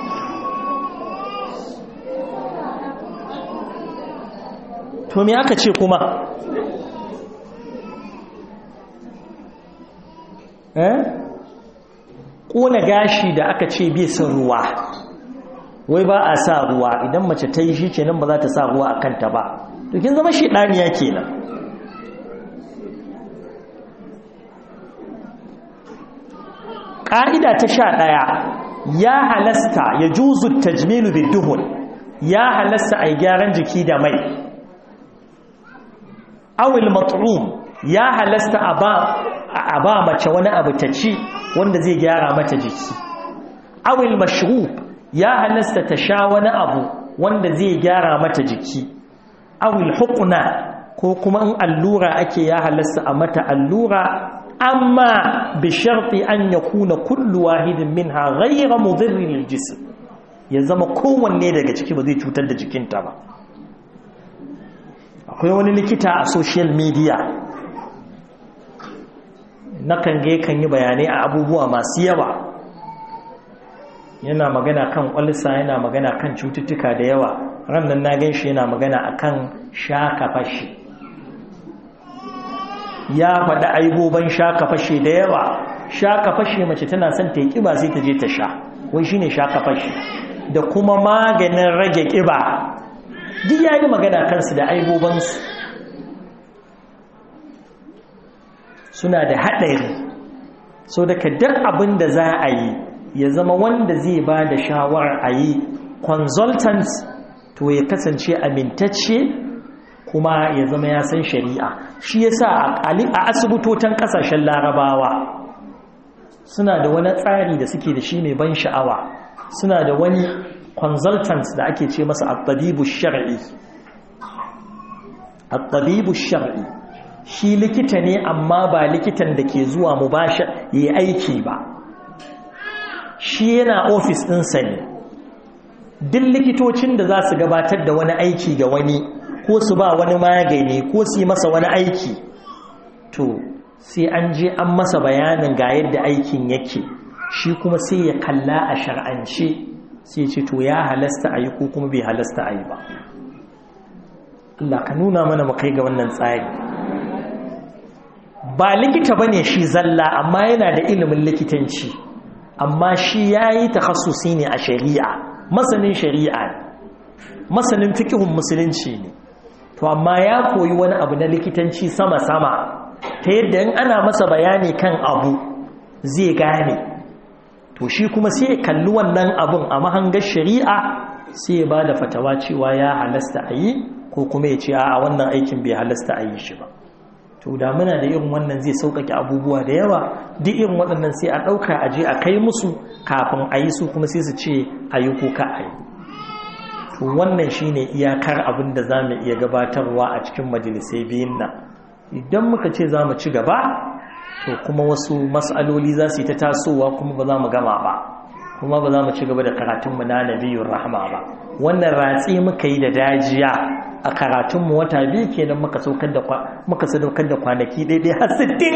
to me aka ce kuma eh ƙona gashi da aka ce bai son ruwa wai ba a sa ruwa idan mace ta yi shi kenan ba za ta sa ruwa a kanta ba to kin zama shedaniya kenan ƙa'ida ta sha ɗaya ya halasta ya juzu tajmilu biduhun ya halasta a gyaran jiki da mai awil mat'um ya halasta a ba mace wani abu ta ci wanda zai gyara mata jiki awil mashrub ya halasta ta sha wani abu wanda zai gyara mata jiki awil hukuna ko kuma in allura ake ya halasta a mata allura amma bi sharti an yakuna kullu wahidin minha ghayra mudhirrin lil jism ya zama kowanne daga ciki ba zai cutar da jikinta ba akwai wani likita a social media nakan ga kan yi bayanai a abubuwa masu yawa yana magana kan kwalisa yana magana kan cututtuka da yawa rannan na gan shi yana magana akan shaka fashe ya faɗi aiboban shaka fashe da yawa shaka fashe mace tana son ta yi ƙiba sai ta je ta sha wai shine shaka fashe da kuma maganin rage ƙiba duk ya yi magana kansu da aibobansu suna da haɗari so daga duk abin da za a yi ya zama wanda zai ba da shawarar a yi consultant to ya kasance amintacce kuma ya zama ya san shari'a shi ya sa a asibitotan ƙasashen larabawa suna da wani tsari da suke da shi mai ban sha'awa suna da wani consultant da ake ce masa at-tabibu shar'i at-tabibu shar'i shi likita ne amma ba likitan da ke zuwa mubashir yi aiki ba shi yana ofis ɗinsa ne duk likitocin da za su gabatar da wani aiki ga wani ko su ba wani magani ko su yi masa wani aiki to sai an je an masa bayanin ga yadda aikin yake shi kuma sai ya kalla a shar'ance sai ce to ya halasta a yi ko kuma bai halasta a yi ba Allah ka nuna mana mu kai ga wannan tsari ba likita bane shi zalla amma yana da ilimin likitanci amma shi yayi takhassusi ne a shari'a masanin shari'a masanin fikihun musulunci ne to amma ya koyi wani abu na likitanci sama-sama ta yadda in ana masa bayani kan abu zai gane to shi kuma sai ya kalli wannan abun a mahangar shari'a sai ya ba da fatawa cewa ya halasta a yi ko kuma ya ce a wannan aikin bai halasta a yi shi ba to da muna da irin wannan zai sauƙaƙe abubuwa da yawa duk irin waɗannan sai a ɗauka a je a kai musu kafin a yi su kuma sai su ce a yi ko ka a yi to wannan shine iyakar abin da za mu iya gabatarwa a cikin majalisai biyun nan idan muka ce za mu ci gaba to kuma wasu mas'aloli za su yi ta tasowa kuma ba za mu gama ba kuma ba za mu ci gaba da karatunmu na nabiyun rahama ba wannan ratsi muka yi da dajiya a karatunmu wata biyu kenan muka saukar da muka sadaukar da kwanaki daidai har sittin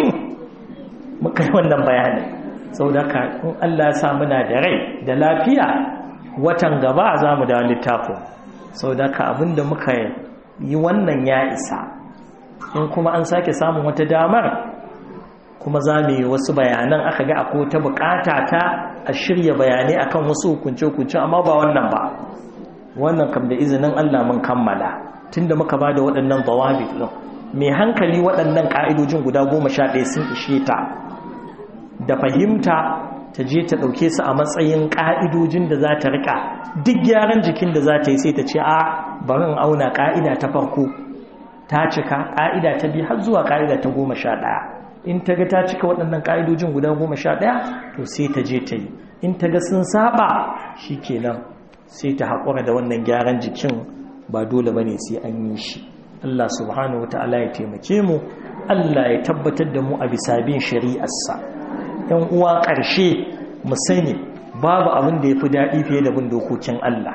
muka yi wannan bayani saboda ka in Allah ya sa muna da rai da lafiya watan gaba za mu dawo littafin saboda ka abinda muka yi wannan ya isa in kuma an sake samun wata damar kuma za mu yi wasu bayanan aka ga akwai ta bukata ta a shirya bayanai akan wasu hukunce-hukunce amma ba wannan ba wannan kam da izinin Allah mun kammala tunda muka ba da waɗannan zawabi ɗin mai hankali waɗannan ƙa'idojin guda goma sha ɗaya sun ishe ta da fahimta ta je ta ɗauke su a matsayin ƙa'idojin da za ta riƙa duk gyaran jikin da za ta yi sai ta ce a barin auna ƙa'ida ta farko ta cika ƙa'ida ta biyu har zuwa ƙa'ida ta goma sha ɗaya in ta ga ta cika waɗannan ƙa'idojin guda goma sha ɗaya to sai ta je ta yi in ta ga sun saba shi kenan sai ta haƙura da wannan gyaran jikin ba dole ba ne sai an yi shi Allah subhanahu wa ta'ala ya taimake mu Allah ya tabbatar da mu a bisa bin shari'arsa ‘yan uwa ƙarshe mu sani babu abin da ya fi daɗi fiye da bin dokokin Allah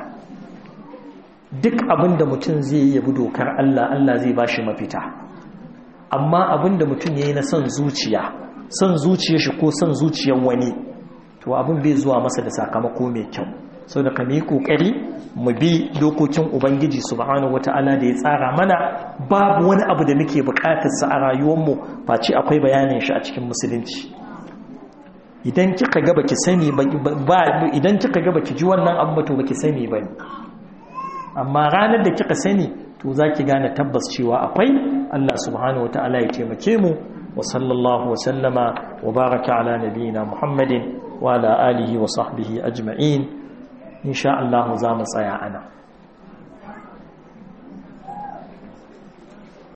duk abin da mutum zai yi bi dokar Allah Allah zai ba shi mafita amma abin da mutum ya yi na son zuciya son zuciya shi ko son zuciyar wani to abin bai zuwa masa da sakamako mai kyau sau da kame kokari mu bi dokokin ubangiji subhanahu wata'ala da ya tsara mana babu wani abu da muke bukatarsa a rayuwarmu face akwai bayanin shi a cikin musulunci idan kika ga baki sani ba idan kika ga baki ji wannan abu ba to baki sani ba amma ranar da kika sani to zaki gane tabbas cewa akwai Allah subhanahu wata'ala ya taimake mu wa sallallahu wa sallama wa baraka ala nabiyyina Muhammadin wa ala alihi wa sahbihi ajma'in insha Allah za mu tsaya ana